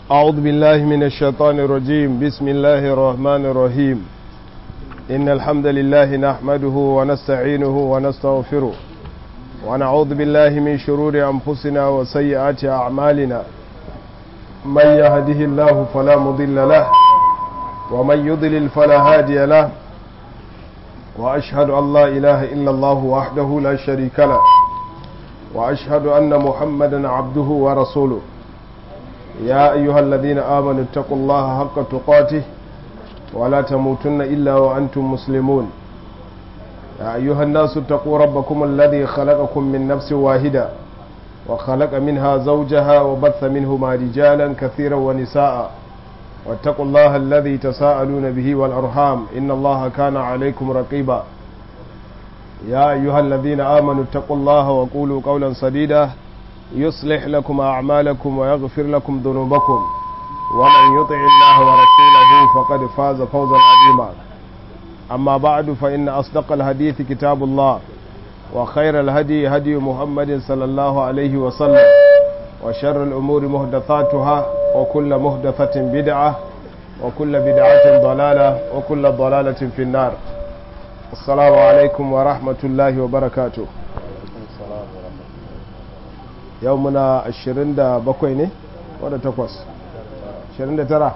أعوذ بالله من الشيطان الرجيم بسم الله الرحمن الرحيم إن الحمد لله نحمده ونستعينه ونستغفره ونعوذ بالله من شرور أنفسنا وسيئات أعمالنا من يهده الله فلا مضل له ومن يضلل فلا هادي له وأشهد أن لا إله إلا الله وحده لا شريك له وأشهد أن محمدا عبده ورسوله يا أيها الذين آمنوا اتقوا الله حق تقاته ولا تموتن إلا وأنتم مسلمون يا أيها الناس اتقوا ربكم الذي خلقكم من نفس واحدة وخلق منها زوجها وبث منهما رجالا كثيرا ونساء واتقوا الله الذي تساءلون به والأرحام إن الله كان عليكم رقيبا يا أيها الذين آمنوا اتقوا الله وقولوا قولا سديدا يصلح لكم أعمالكم ويغفر لكم ذنوبكم ومن يطع الله ورسوله فقد فاز فوزا عظيما أما بعد فإن أصدق الحديث كتاب الله وخير الهدي هدي محمد صلى الله عليه وسلم وشر الأمور مهدثاتها وكل مهدثة بدعة وكل بدعة ضلالة وكل ضلالة في النار السلام عليكم ورحمة الله وبركاته yau muna 27 ne wadda takwas 29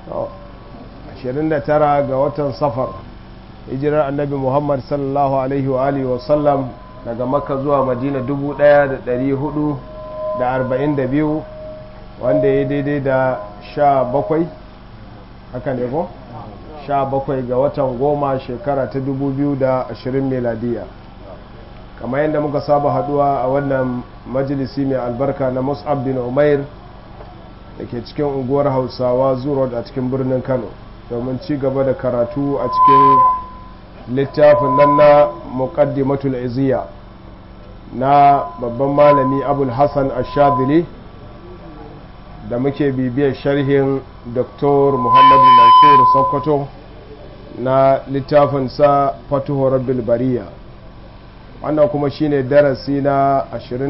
29 ga watan safar hijirar annabi muhammad sallallahu alaihi wa alihi wasallam daga makka zuwa madina 1442 wanda ya daidai da 17 haka ne ko 17 ga watan goma shekara ta 2020 meladiya kamar yadda muka saba haduwa a wannan majalisi mai albarka na mus'ab bin umair da ke cikin unguwar hausawa zurot a cikin birnin kano domin ci gaba da karatu a cikin littafin nan na muqaddimatul iziya na babban malami abul hassan ashadili da muke bibiyar sharhin dr muhammadu mansur sokoto na littafinsa fatuhu rabbil bariya wannan kuma shine darasi na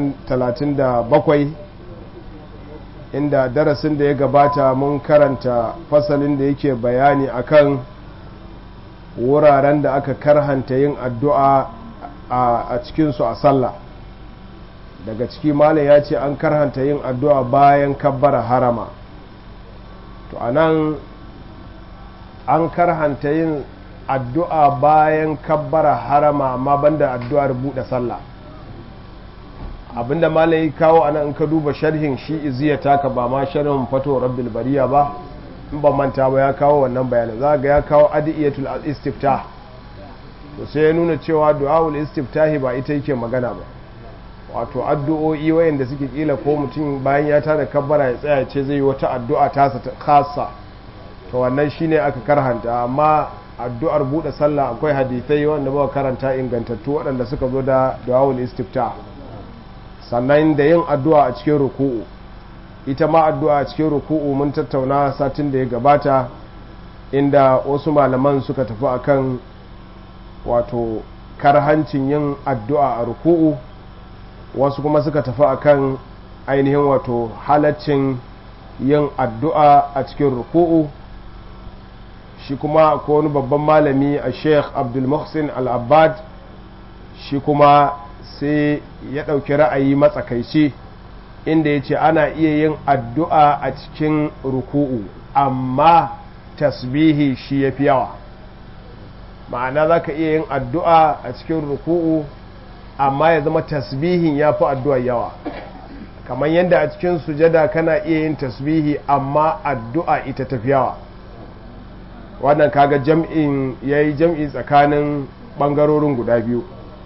37 inda darasin da ya gabata mun karanta fasalin da yake bayani akan wuraren da aka karhanta yin addu'a a cikinsu a sallah daga ciki malam ya ce an karhanta yin addu'a bayan kabbara harama to anan an karhanta yin addu'a bayan kabbara harama amma banda addu'ar buɗe sallah abinda malai kawo ana in ka duba sharhin shi iziya taka ba ma sharhin fato rabbil bariya ba in ba manta ba ya kawo wannan bayanin za ga ya kawo adiyatul istiftah to sai ya nuna cewa du'aul istiftahi ba ita yake magana ba wato addu'o'i wayanda suke kila ko mutum bayan ya tada kabbara ya tsaya ce zai yi wata addu'a tasa ta khassa to wannan shine aka karhanta amma addu'ar buɗe sallah akwai hadithai wanda ba karanta ingantattu waɗanda suka zo da du'awul istifta sannan da yin addu'a a cikin ruku'u ita ma addu'a a cikin ruku'u mun tattauna satin da ya gabata inda wasu malaman suka tafi akan wato karhancin yin addu'a a ruku'u wasu kuma suka tafi akan ainihin wato halaccin yin addu'a a cikin ruku'u shi kuma ko wani babban malami a sheikh abdulmuhsin al-abbad shi kuma sai ya ɗauki ra'ayi matsakaici inda ya ce ana iya yin addu'a a cikin ruku'u amma tasbihi shi ya fi yawa ma'ana za ka iya yin addu'a a cikin ruku'u amma ya zama tasbihin ya fi addu'a yawa kamar yadda a cikin sujada kana iya yin tasbihi amma addu'a ita tafi yawa wannan kaga jam'in ya yi jam'i tsakanin ɓangarorin guda biyu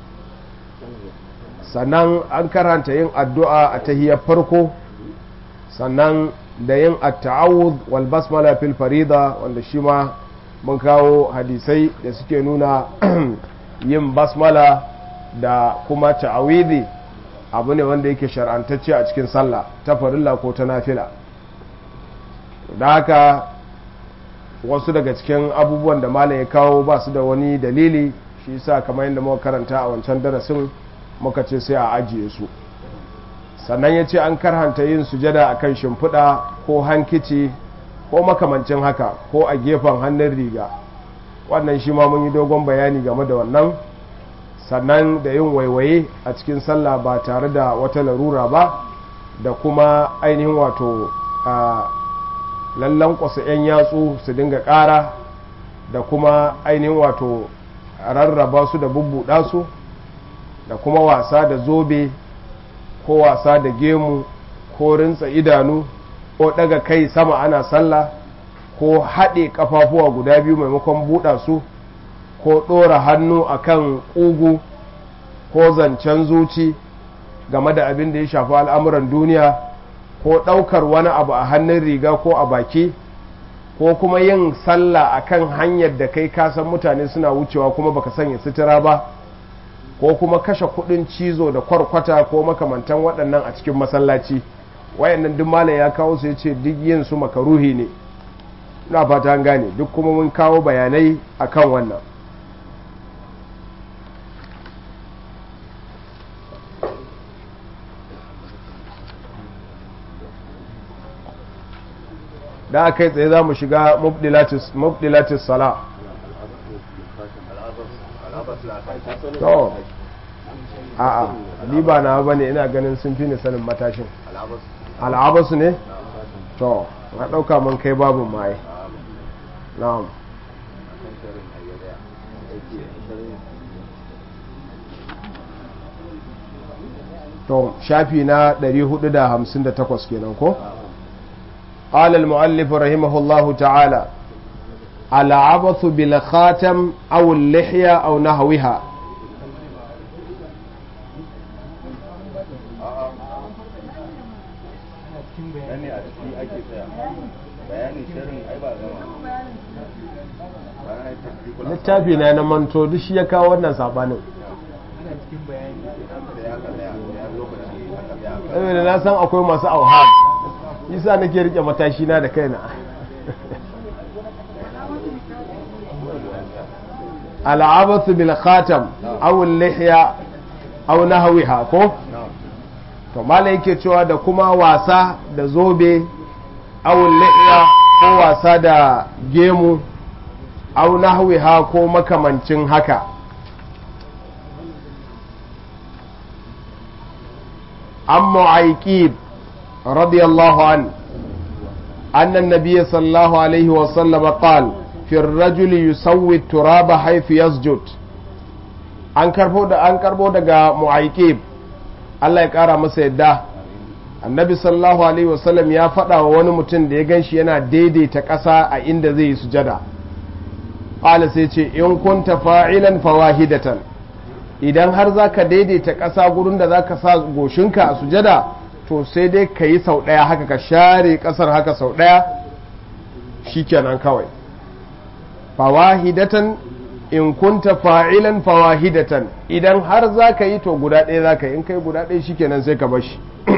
sannan an karanta yin addu'a a tahiyar farko sannan da yin atta'awud wal basmala fil farida wanda shi ma mun kawo hadisai da suke nuna yin basmala da kuma ta'awidi abu ne wanda yake shar'antacce a cikin sallah ta farilla ko ta nafila da haka wasu daga cikin abubuwan da malam ya kawo ba su da wani dalili shi sa kamar yadda muka karanta a wancan darasin muka ce sai a ajiye su sannan ya ce an karhanta yin sujada a kan shimfiɗa ko hankici ko makamancin haka ko a gefen hannun riga wannan shi ma mun yi dogon bayani game da wannan sannan da yin waiwaye a cikin sallah ba tare da wata larura ba da kuma ainihin wato a lallan kwasa 'yan yatsu su dinga ƙara da kuma ainihin wato rarraba su da bubbuɗa su da kuma wasa da zobe ko wasa da gemu ko rinsa idanu ko daga kai sama ana sallah ko haɗe ƙafafuwa guda biyu maimakon buɗa su ko ɗora hannu akan ƙugu ko zancen zuci game da abin da ya shafi al'amuran duniya ko ɗaukar wani abu a hannun riga ko a baki ko kuma yin sallah akan hanyar da kai kasan mutane suna wucewa kuma baka sanya sutura ba ko kuma kashe kudin cizo da kwarkwata ko makamantan waɗannan a cikin masallaci wayannan duk malam ya kawo su yace duk yin su makaruhi ne ina fata an gane duk kuma mun kawo bayanai akan wannan da aka yi tsaye za mu shiga mubdilatis sala to a'a ni ba na ba ne ina ganin sun fi ni sanin matashin al'abasu ne to na ɗauka mun kai babu maye na'am to shafi na 458 kenan ko قال المؤلف رحمه الله تعالى العبث بالخاتم أو اللحية أو نحوها littafi na na manto duk shi ya kawo wannan sabanin saboda na san akwai masu auhad isa nake rike matashi na da kaina al'abathu bil khatam aw al-lihya aw nahwiha ko to malai yake cewa da kuma wasa da zobe aw al-lihya ko wasa da gemu aw nahwiha ko makamancin haka an mu'aikib radiyallahu an أن النبي صلى الله عليه وسلم قال في الرجل يسوي التراب حيث يسجد an karbo da an karbo daga mu'aikib Allah ya kara masa yadda annabi sallallahu alaihi wasallam ya faɗa wa wani mutum da ya ganshi yana daidaita ƙasa a inda zai yi sujada qala sai ce in kunta fa'ilan fawahidatan idan har zaka daidaita ƙasa gurin da zaka sa goshinka a sujada to sai dai ka yi sau ɗaya haka ka share ƙasar haka sau ɗaya shikenan kawai fawahidatan in kunta fa'ilan fawahidatan idan har za ka yi to guda ɗaya za ka yi in kai guda ɗaya shikenan sai ka bashi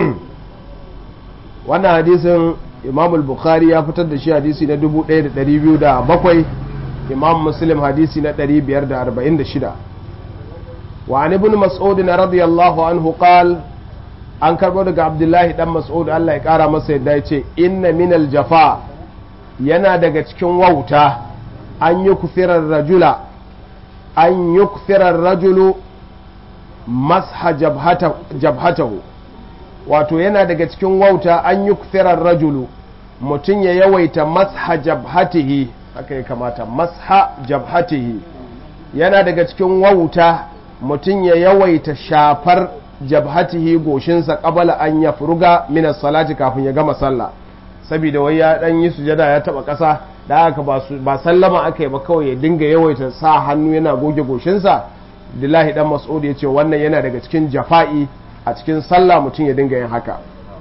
wannan hadisin imam bukhari ya fitar da shi hadisi na 1207 imam muslim hadisi na 546 wa an ibn mas'ud radiyallahu anhu qal an karbo daga abdullahi dan mas'ud Allah ya kara masa yadda ya ce inna minal jafa yana daga cikin wauta an yi kufirar rajula an yi kufirar rajulu masha jabhatahu wato yana daga cikin wauta an yi kufirar rajulu mutum ya yawaita masha jabhatihi haka ya kamata masha jabhatihi yana daga cikin wauta mutum ya yawaita shafar jabhatihi goshinsa qabala an ya furuga min salati kafin ya gama sallah saboda wai ya dan yi sujada ya taba kasa da haka ba sallama aka yi ba kawai ya dinga yawaita sa hannu yana goge goshinsa Abdullahi dan Mas'ud ya ce wannan yana daga cikin jafa'i a cikin sallah mutum ya dinga yin haka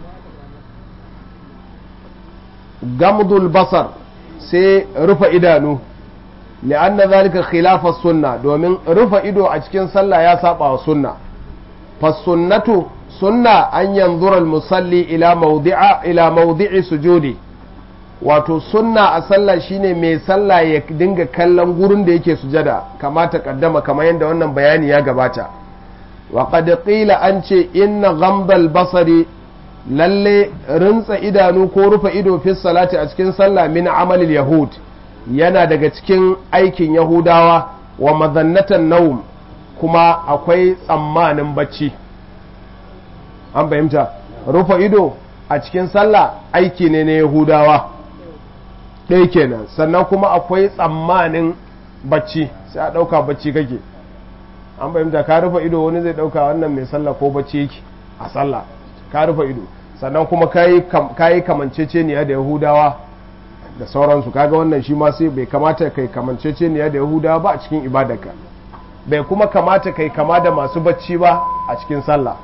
gamdul basar sai rufe idanu li'anna zalika khilafa sunna domin rufe ido a cikin sallah ya saba wa sunna fasunnatu sunna an yanzura musalli ila mawdi'a ila mawdi'i sujudi wato sunna a sallah shine mai sallah ya dinga kallon gurin da yake sujada kamata kaddama kamar yadda wannan bayani ya gabata wa qad qila an ce inna ghamdal basari lalle rintsa idanu ko rufe ido fi salati a cikin sallah min amalil yahud yana daga cikin aikin yahudawa wa mazannatan naum kuma akwai tsammanin bacci an fahimta rufe ido a cikin sallah aiki ne na yahudawa ɗaya kenan sannan kuma akwai tsammanin bacci sai a ɗauka bacci kake an fahimta ka rufe ido wani zai ɗauka wannan mai sallah ko bacci yake a sallah ka rufe ido sannan kuma ka yi kamanceceniya da yahudawa da sauransu kaga wannan shi ma sai bai kamata kai kamanceceniya da yahudawa ba a cikin ibadarka bai kuma kamata kai kama da masu bacci ba a cikin sallah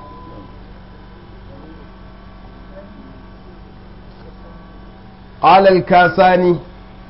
alal kasani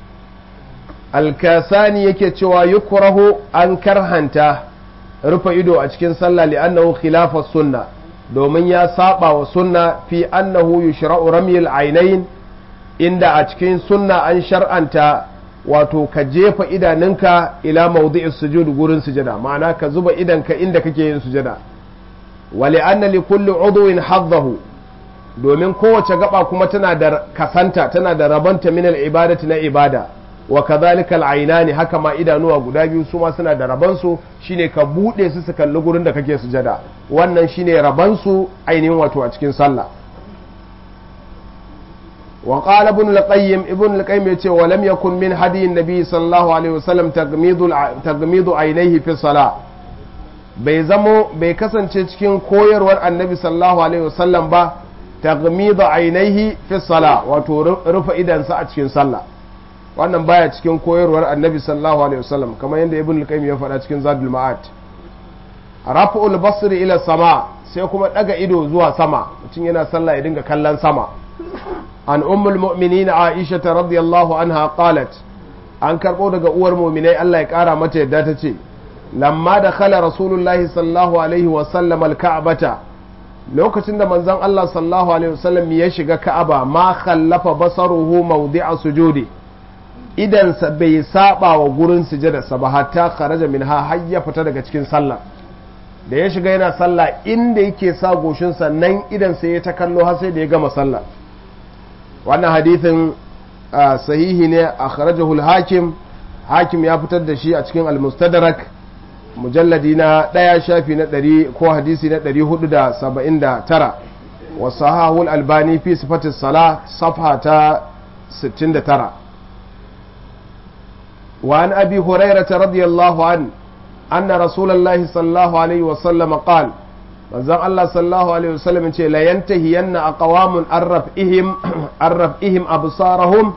alkasani yake cewa yukrahu an karhanta rufe ido a cikin sallah li'annahu khilafa sunna domin ya saba wa sunna fi annahu yushra'u ramyil ainain inda a cikin sunna an shar'anta wato ka jefa idanunka ila mawdi'is sujud gurin sujada ma'ana ka zuba idanka inda kake yin sujada wa li'anna li kulli udwin haddahu domin kowace gaba kuma tana da kasanta tana da rabanta min al-ibadati na ibada wa kadhalika al-aynani haka ma idanuwa guda biyu su ma suna da rabansu shine ka bude su su kalli gurin da kake sujada wannan shine rabansu ainihin wato a cikin sallah wa qala ibn al-qayyim ibn al-qayyim yace wa lam yakun min hadi an-nabi sallallahu alaihi wasallam tagmidu tagmidu aynayhi fi salah bai zamo bai kasance cikin koyarwar annabi sallallahu alaihi wasallam ba tagmidu aynayhi fi salah wato rufe idansa a cikin sallah wannan baya cikin koyarwar annabi sallallahu alaihi wasallam kamar yadda ibn al-qayyim ya faɗa cikin zadul ma'ad raf'ul basri ila sama sai kuma daga ido zuwa sama mutum yana sallah ya dinga kallon sama an ummul mu'minin aisha radiyallahu anha qalat an karbo daga uwar mu'minai Allah ya kara mata yadda ta ce lamma da khala rasulullahi sallallahu alaihi wasallam al-ka'bata lokacin da manzon Allah sallallahu alaihi wasallam ya shiga ka'aba ma khallafa basaruhu mawdi'a sujudi idansa bai saba wa gurin sujadarsa ba hatta kharaja minha har ya fita daga cikin sallah da ya shiga yana sallah inda yake sa goshinsa nan idansa ya ta kallo har sai da ya gama sallah wannan hadithin sahihi ne a kharajahu hakim hakim ya fitar da shi a cikin al-mustadrak mujalladi na ɗaya shafi na ɗari ko hadisi na ɗari hudu da saba'in da tara wa sahahul albani fi sifatis sala safha ta sittin da tara وعن أبي هريرة رضي الله عنه أن رسول الله صلى الله عليه وسلم قال manzon Allah sallallahu alaihi wasallam ce la yantahiyanna aqwamun arrafihim arrafihim absarahum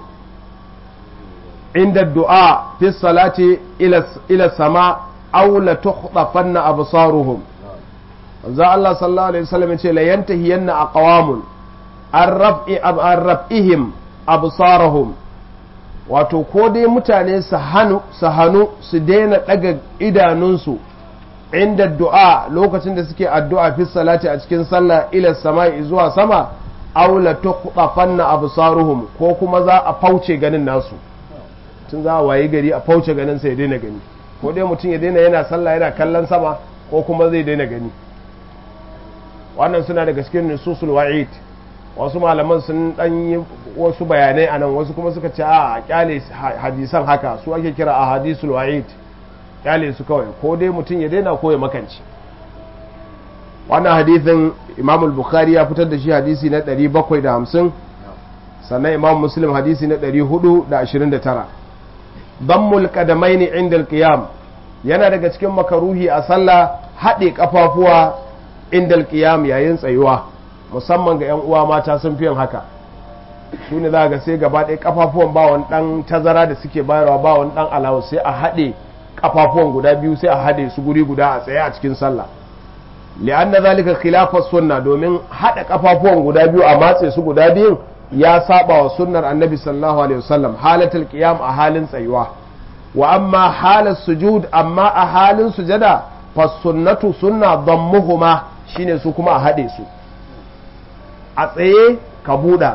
inda du'a fi salati ila ila sama aw la tukhtafanna absaruhum manzon Allah sallallahu alaihi wasallam ce la yantahiyanna aqwamun arrafi arrafihim absarahum wato ko dai mutane su hannu su hannu su daina daga idanunsu inda du'a lokacin da suke addu'a fi salati a cikin sallah ila sama'i zuwa sama aw la tuqtafanna absaruhum ko kuma za a fauce ganin nasu tun za a wayi gari a fauce ganin sai ya daina gani ko dai mutum ya daina yana sallah yana kallon sama ko kuma zai daina gani wannan suna daga cikin nususul wa'id wasu malaman sun dan yi wasu bayanai anan wasu kuma suka ce a kyale hadisan haka su ake kira a hadisul wa'id kyale su kawai ko dai mutum ya daina ko ya makanci wannan hadithin imam bukhari ya fitar da shi hadisi na 750 sannan imam muslim hadisi na 429 dammul qadamaini inda alqiyam yana daga cikin makaruhi a sallah haɗe kafafuwa inda alqiyam yayin tsayuwa musamman ga 'yan uwa mata sun fi yin haka su ne za ga sai gaba ɗaya kafafuwan ba wani ɗan tazara da suke bayarwa ba wani ɗan alawu sai a haɗe kafafuwan guda biyu sai a haɗe su guri guda a tsaye a cikin sallah li'anna zalika khilafas sunna domin haɗa kafafuwan guda biyu a matse su guda biyun ya saba wa sunnar annabi sallallahu alaihi wasallam halatul qiyam a halin tsayuwa wa amma halas sujud amma a halin sujada fa sunnatu sunna dammuhuma shine su kuma a haɗe su a tsaye ka buɗa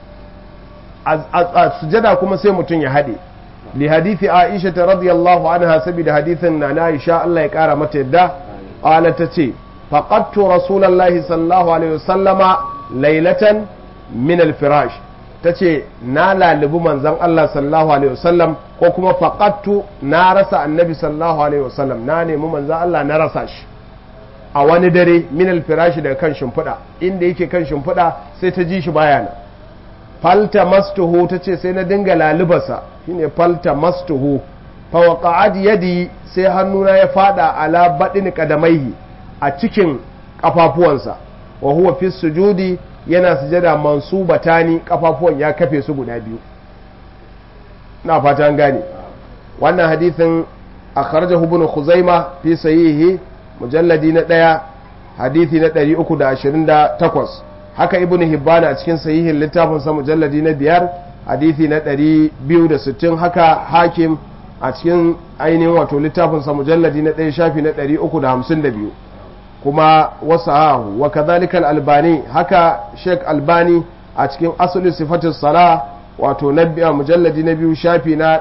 a sujada kuma sai mutum ya haɗe li hadithi aisha ta radiyallahu anha saboda hadithin na na aisha Allah ya ƙara mata yadda ƙala ta ce faqattu rasulullahi sallallahu alaihi wasallama laylatan min al-firash tace na lalubi manzon Allah sallallahu alaihi wasallam ko kuma faqattu na rasa annabi sallallahu alaihi wasallam na nemi manzon Allah na rasa shi a wani dare min al-firash daga kan shimfiɗa inda yake kan shimfiɗa sai ta ji shi baya nan falta mastuhu tace sai na dinga lalubarsa shine falta mastuhu fa waqa'ad yadi sai hannuna ya fada ala badin qadamaihi a cikin kafafuwansa wa huwa fi sujudi yana sujada mansubatani kafafuwan ya kafe su guda biyu na fata an gane wannan hadithin akhrajahu ibn khuzaima fi sahihi mujalladi na ɗaya hadithi na 328 haka ibn hibban a cikin sahihin littafin sa mujalladi na biyar hadithi na 260 haka hakim a cikin ainihin wato littafin sa mujalladi na ɗaya shafi na 352 kuma wasu ahu wa kadhalika albani haka sheikh albani a cikin asali sifatin sala wato na biya mujalladi na biyu shafi na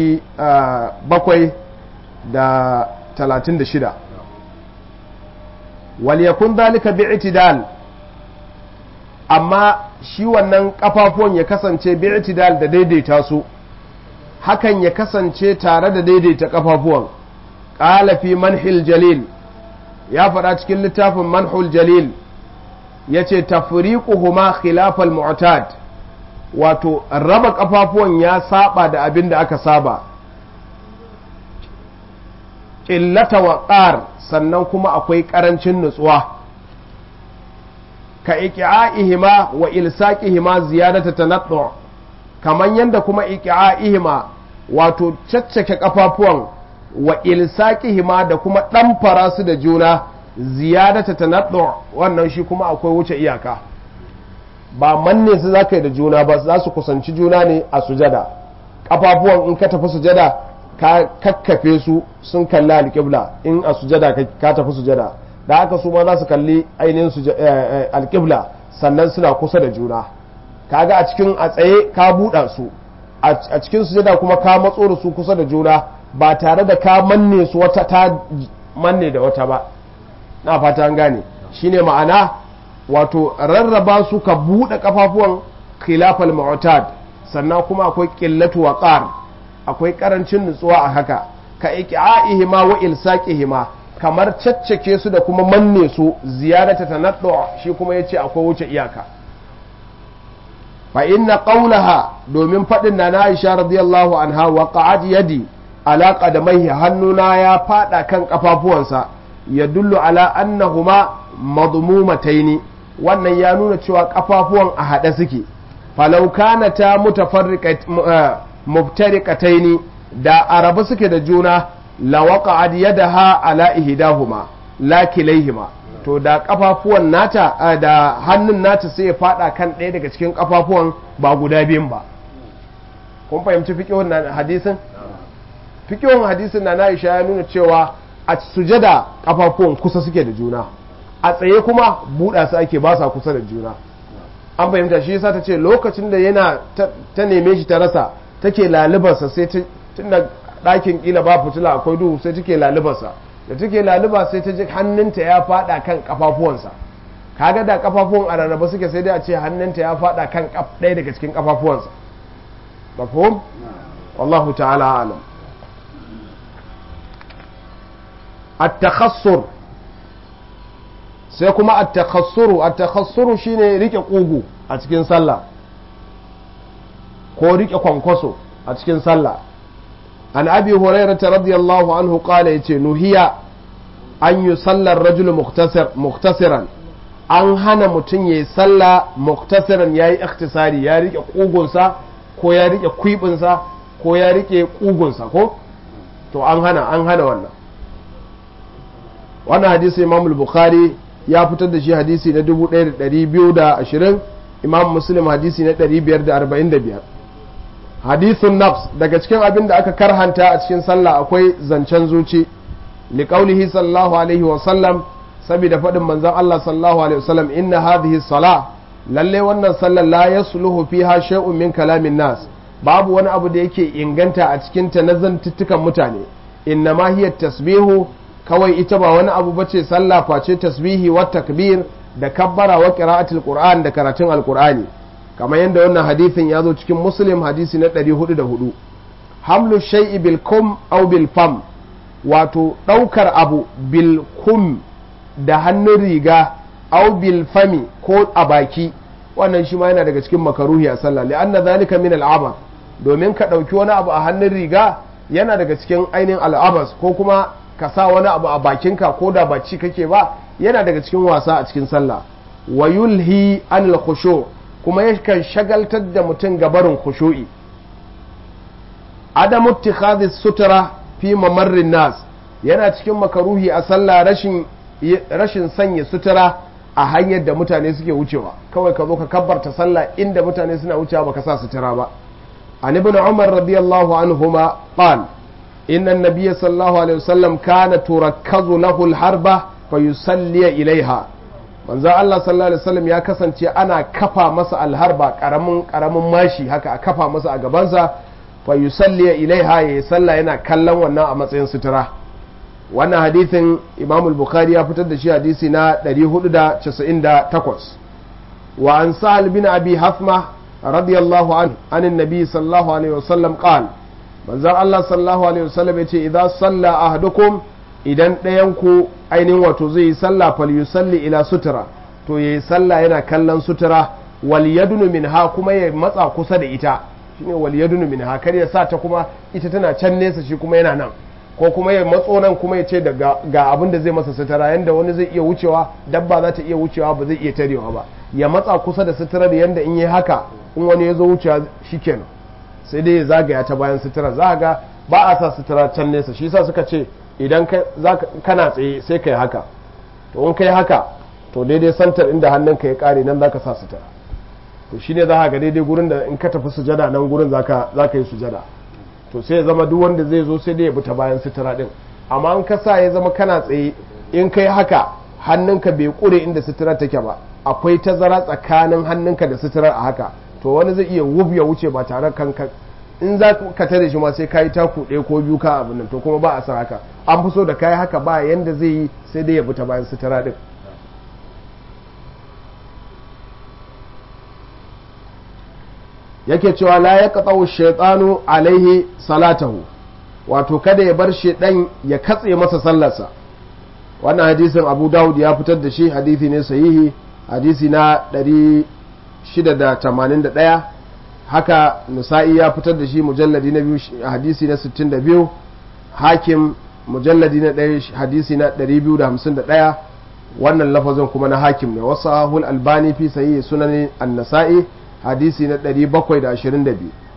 736 wal yakun dhalika bi'tidal amma shi wannan kafafuwan ya kasance bi'tidal da daidaita su hakan ya kasance tare da daidaita kafafuwan qala fi manhil jalil ya faɗa cikin littafin manhul jalil ya ce tafriquhuma khilafal mu'tad wato raba kafafuwan ya saba da abin da aka saba ƙillata wa sannan kuma akwai ƙarancin nutsuwa ka iki'a'ihima wa ilsaqihima ziyadata tanattu kaman yanda kuma iki'a'ihima wato caccake kafafuwan wa ilsaqihima da kuma ɗamfara su da juna ziyadata tanattu wannan shi kuma akwai wuce iyaka ba manne su zaka yi da juna ba za su kusanci juna ne a sujada kafafuwan in ka tafi sujada ka kakkafe su sun kalli alƙibla in a sujada ka tafi sujada da haka su ma za su kalli ainihin alƙibla sannan suna kusa da juna kaga a cikin a tsaye ka buɗa su a cikin sujada kuma ka matso da su kusa da juna ba tare da ka manne su wata ta manne da wata ba na fata an gane shine ma'ana wato rarraba su ka buɗe kafafuwan khilafal mu'tad sannan kuma akwai qillatu waqar akwai karancin nutsuwa a haka ka iqa'ihima wa ilsaqihima kamar caccake su da kuma manne su ziyarata tanaddu shi kuma yace akwai wuce iyaka fa inna qawlaha domin fadin na Aisha radiyallahu anha wa qa'ad yadi ala qadamaihi hannuna ya fada kan kafafuwansa ya dullu ala annahuma madmumataini wannan ya nuna cewa kafafuwan a haɗe suke falau kana ta muftariqataini da arabu suke da juna la waqa'ad yadaha ala ihdahuma la kilaihima to da kafafuwan nata da hannun nata sai ya fada kan ɗaya daga cikin kafafuwan ba guda biyun ba kun fahimci fiqhun hadisin fiqhun hadisin na Aisha ya nuna cewa a sujada kafafuwan kusa suke da juna a tsaye kuma buɗa su ake ba sa kusa da juna an fahimta shi yasa ta ce lokacin da yana ta neme shi ta rasa take lalubarsa sai tun da ɗakin ƙila ba fitila akwai duhu sai take lalubarsa da take laluba sai ta ji hannunta ya faɗa kan kafafuwansa kaga da kafafuwan a rarraba suke sai dai a ce hannunta ya faɗa kan ɗaya daga cikin kafafuwansa mafhum wallahu ta'ala alam at-takhassur sai kuma at-takhassuru at-takhassuru shine rike kugu a cikin sallah ko rike kwankwaso a cikin sallah an abi hurairah radiyallahu anhu qala yace nuhiya an yi sallar rajul muktasiran an hana mutum yayi sallah muktasiran yayi ikhtisari ya rike kugunsa ko ya rike kwibinsa ko ya rike kugunsa ko to an hana an hana wannan wannan hadisi imam bukhari ya fitar da shi hadisi na 1220 imam muslim hadisi na 545 hadisun nafs daga cikin abin da aka karhanta a cikin sallah akwai zancen zuci liqaulihi sallallahu alaihi wa sallam saboda faɗin manzon Allah sallallahu alaihi wa sallam inna hadhihi salah lalle wannan sallar la yasluhu fiha shay'un min kalamin nas babu wani abu da yake inganta a cikin ta na zantuttukan mutane innama hiya tasbihu kawai ita ba wani abu bace sallah face tasbihi wa takbir da kabbara wa qira'atul qur'an da karatun alqur'ani kamar yadda wannan hadithin ya zo cikin muslim hadisi na 404 hamlu shay'i bil kum aw bil fam wato daukar abu bil kum da hannun riga aw bil fami ko a baki wannan shi ma yana daga cikin makaruhi a sallah li'anna zalika min al'abar domin ka dauki wani abu a hannun riga yana daga cikin ainihin al'abas ko kuma ka sa wani abu a bakinka ko da ba ci kake ba yana daga cikin wasa a cikin sallah wa yulhi anil khushu kuma yakan shagaltar da mutum gabarin khushu'i adamu ittikhadhi sutura fi mamarrin nas yana cikin makaruhi a sallah rashin rashin sanya sutura a hanyar da mutane suke wucewa kawai ka zo ka kabbarta sallah inda mutane suna wucewa baka sa sutura ba an ibn umar radiyallahu anhuma qal inna an-nabiy sallallahu alaihi wasallam kana turakkazu lahu al-harba fa yusalli ilaiha manzo Allah sallallahu alaihi wasallam ya kasance ana kafa masa alharba karamin karamin mashi haka a kafa masa a gabansa fa yusalli ilaiha ya salla yana kallon wannan a matsayin sutura wannan hadithin Imam al-Bukhari ya fitar da shi hadisi na 498 wa an Sa'al bin Abi Hafma radiyallahu anhu anin nabi sallallahu alaihi wasallam qal manzo Allah sallallahu alaihi wasallam yace idza salla ahadukum idan ɗayan ku ainihin wato zai yi sallah fal yusalli ila sutura to yayi sallah yana kallon sutura wal yadunu minha kuma ya matsa kusa da ita shine wal yadunu minha kar ya sa ta kuma ita tana can nesa shi kuma yana nan ko kuma ya matso nan kuma ya ce da ga abin da zai masa sutura yanda wani zai iya wucewa dabba za ta iya wucewa ba zai iya tarewa ba ya matsa kusa da sutura da yanda in yi haka in wani ya zo wucewa shikenan sai dai ya zagaya ta bayan sutura za ga ba a sa sutura can nesa shi sa suka ce idan kana tsaye sai ka yi haka to in ka yi haka to daidai santar inda hannunka ya kare nan za ka sa sutura to shine za ga daidai gurin da in ka tafi sujada nan gurin za ka yi sujada to sai ya zama duk wanda zai zo sai dai ya bi ta bayan sutura din amma in ka sa ya zama kana tsaye in ka yi haka hannunka bai kure inda sutura take ba akwai tazara tsakanin hannunka da suturar a haka to wani zai iya wuf ya wuce ba tare kanka in za ka tare shi ma sai ka yi taku ɗaya ko biyu ka abin nan to kuma ba a san haka an fi so da kayi haka ba yanda zai yi sai dai ya bi ta bayan sutura ɗin yake cewa la ya katsawo shaitanu alaihi salatahu wato kada ya bar shaidan ya katse masa sallarsa wannan hadisin abu dawud ya fitar da shi hadisi ne sahihi hadisi na 681 haka nisa'i ya fitar da shi mujalladi na biyu hadisi na 62 hakim mujalladi na ɗaya hadisi na 251 wannan lafazin kuma na hakim ne wasu ahul albani fi sahihi sunan an-nasa'i hadisi na 722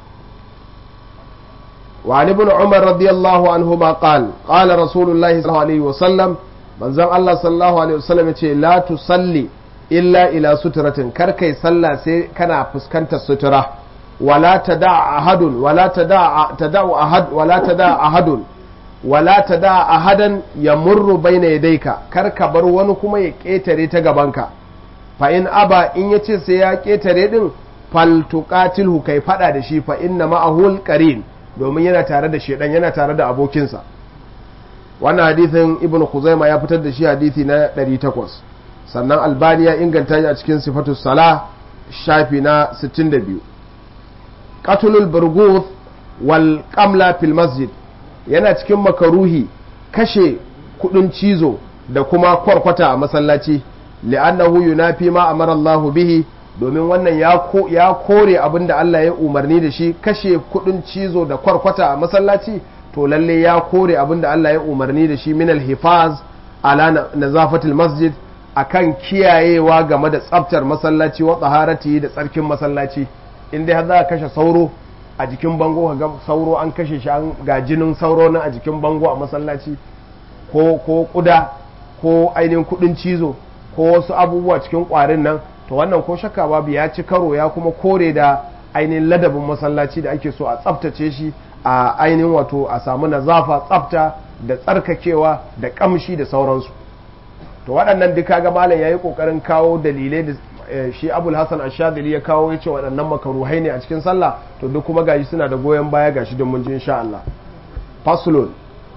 وعن ابن عمر رضي الله عنهما قال قال رسول الله صلى الله عليه وسلم من زم الله صلى الله عليه وسلم لا تصلي إلا إلى سترة كركي صلى سي كان فسكنت السترة ولا تدع أحد ولا تدع تدع أحد ولا تدع أحد ولا تدع أحدا يمر بين يديك كرك بر wani kuma ya ketare ta gabanka fa in aba in yace sai ya ketare din fal tuqatilhu kai fada da shi fa inna ma'ahul qarin domin yana tare da shedan yana tare da abokinsa wannan hadithin ibnu khuzaima ya fitar da shi hadithi na 800 sannan albani ya inganta shi a cikin sifatu sala shafi na 62 qatlul burguth wal qamla fil masjid yana cikin makaruhi kashe kudin cizo da kuma kwarkwata a masallaci li'annahu yunafi ma amara Allah bihi domin wannan ya kore abin da Allah ya umarni da shi kashe kudin cizo da kwarkwata a masallaci to lalle ya kore abin da Allah ya umarni da shi min alhifaz ala nazafatul masjid akan kiyayewa game da tsaftar masallaci wa tsaharati da tsarkin masallaci in dai za a kashe sauro a jikin bango ga sauro an kashe shi an ga jinin sauro na a jikin bango a masallaci ko ko kuda ko ainihin kudin cizo ko wasu abubuwa cikin kwarin nan to wannan ko shakka babu ya ci karo ya kuma kore da ainihin ladabin masallaci da ake so a tsaftace shi a ainihin wato a samu nazafa tsafta da tsarkakewa da kamshi da sauransu to waɗannan duka ga malam yayi kokarin kawo dalilai da shi abul hasan ashadili ya kawo yace waɗannan makaruhai ne a cikin sallah to duk kuma gashi suna da goyon baya gashi don mun ji insha Allah faslun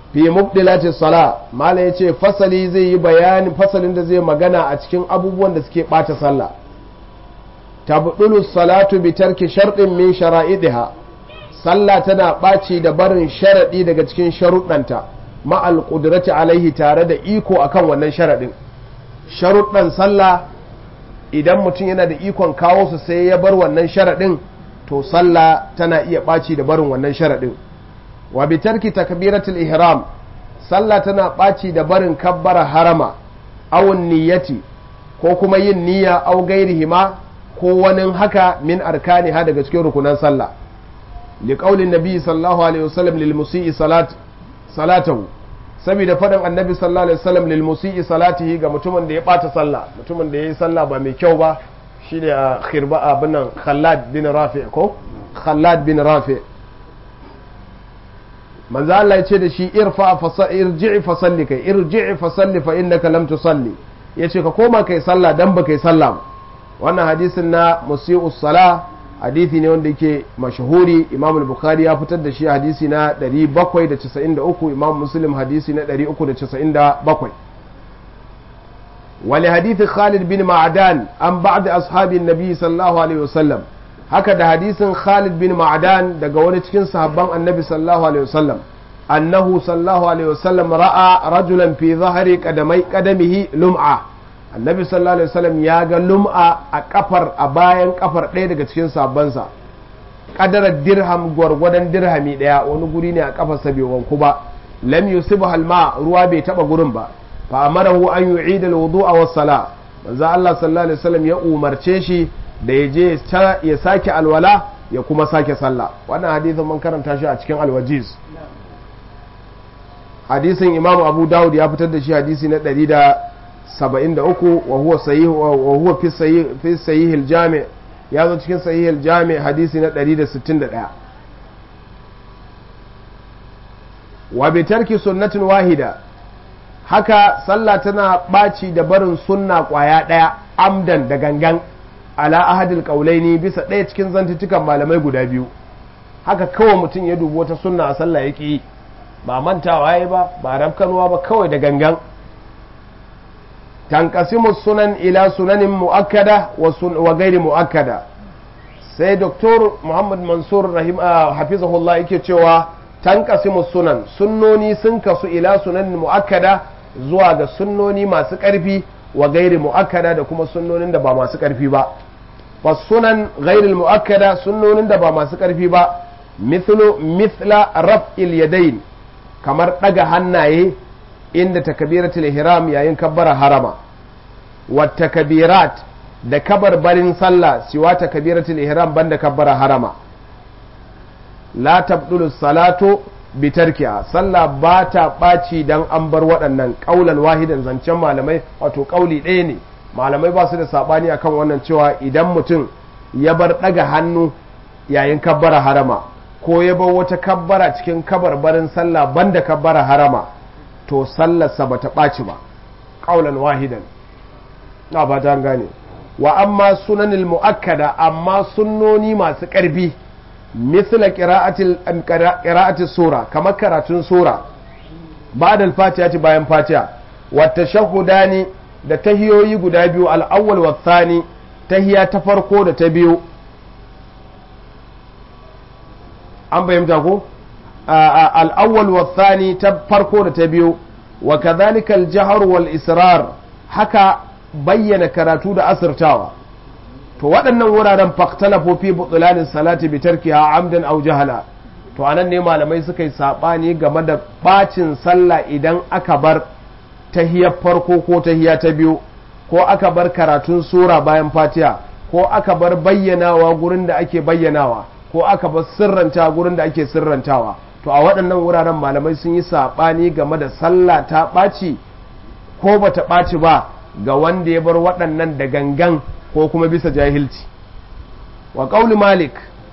fi mubdilatis sala mala yace fasali zai yi bayani fasalin da zai magana a cikin abubuwan da suke bata sallah tabdulu salatu bi tarki sharɗin min shara'idiha sallah tana ɓaci da barin sharaɗi daga cikin sharuɗanta ma'al ƙudrati alaihi tare da iko akan wannan sharaɗin sharuɗan sallah idan mutum yana da ikon kawo su sai ya bar wannan sharaɗin to sallah tana iya ɓaci da barin wannan sharaɗin wa bi tarki takbiratul ihram sallah tana ɓaci da barin kabbara harama awun niyyati ko kuma yin niyya au gairihima ko wani haka min arkani ha daga cikin rukunan sallah liqaulin nabi sallallahu alaihi wasallam lil musii salat salatahu saboda faɗin annabi sallallahu alaihi wasallam lil musii salatihi ga mutumin da ya bata sallah mutumin da yayi sallah ba mai kyau ba shine a khirba abin nan Khallad bin Rafi ko Khallad bin Rafi manzo Allah ya ce da shi irfa fa irji'i fa salli kai irji'i fa salli fa innaka lam tusalli yace ka koma kai sallah dan ba kai sallah ba wannan hadisin na musi'us sala hadisi ne wanda yake mashahuri imam al-bukhari ya fitar da shi hadisi na 793 imam muslim hadisi na 397 wali hadithi khalid bin ma'adan an ba'd ashabin nabi sallallahu alaihi wasallam haka da hadisin khalid bin ma'adan daga wani cikin sahabban annabi sallallahu alaihi wasallam annahu sallallahu alaihi wasallam ra'a rajulan fi zahri qadamai qadamihi lum'a annabi sallallahu alaihi wasallam ya ga lum'a a kafar a bayan kafar ɗaya daga cikin sabansa kadarar dirham gwargwadon dirhami ɗaya wani guri ne a kafarsa bai wanku ba lam yusibu halma ruwa bai taba gurin ba fa amarahu an yu'ida alwudu'a was sala manzo Allah sallallahu alaihi wasallam ya umarce shi da ya je ya sake alwala ya kuma sake sallah wannan hadisin mun karanta shi a cikin alwajiz hadisin imamu abu dawud ya fitar da shi hadisi na 173 wa huwa sahih wa huwa fi sahih fi sahih al-jami' ya zo cikin sahih al-jami' hadisi na 161 wa bi tarki sunnatin wahida haka sallah tana ɓaci da barin sunna ƙwaya ɗaya amdan da gangan ala ahadil qaulaini bisa ɗaya cikin zantutukan malamai guda biyu haka kawai mutum ya dubi wata sunna a sallah yake yi ba mantawa yayi ba ba rafkanuwa ba kawai da gangan tanqasimu sunan ila sunanin muakkada wa gairi muakkada sai doktor muhammad mansur rahim hafizahullah yake cewa tanqasimu sunan sunnoni sun kasu ila sunanin muakkada zuwa ga sunnoni masu ƙarfi wa gairi mu'akkada da kuma sunnonin da ba masu ƙarfi ba fa sunan gairi mu'akkada sunnonin da ba masu ƙarfi ba mithlu mithla raf'il yadayn kamar ɗaga hannaye inda takbiratul ihram yayin kabbara harama wa takbirat da kabarbarin sallah siwa takbiratul ihram banda kabbara harama la tabdulu salatu bitarkiya sallah ba ta ɓaci don an bar waɗannan ƙaulan wahidan zancen malamai wato ƙauli ɗaya ne malamai ba su da saɓani akan wannan cewa idan mutum ya bar ɗaga hannu yayin kabbara harama ko ya bar wata kabbara cikin kabarbarin sallah banda kabbara harama to sallarsa ba ta ɓaci ba ƙaulan wahidan na ba ta gane wa amma sunanil mu'akkada amma sunnoni masu ƙarfi مثل قراءة قراءة السورة كما قراءة سورة بعد الفاتحة bayan fatiha والتشهدان da tahiyoyi guda biyu al'awwal wa thani tahiya ta farko da ta biyu an bayyanta ko al'awwal wa thani ta farko da ta biyu wa kadhalika al-jahr wal israr haka bayyana karatu da asirtawa to waɗannan wuraren faktalafu fi butulanin salati bi tarkiha amdan aw jahala to anan ne malamai suka yi sabani game da bacin sallah idan aka bar tahiyar farko ko tahiya ta biyu ko aka bar karatun sura bayan fatiha ko aka bar bayyanawa gurin da ake bayyanawa ko aka bar sirranta gurin da ake sirrantawa to a waɗannan wuraren malamai sun yi sabani game da sallah ta ɓaci ko bata ɓaci ba ga wanda ya bar waɗannan da gangan ko kuma bisa jahilci wa ƙauli malik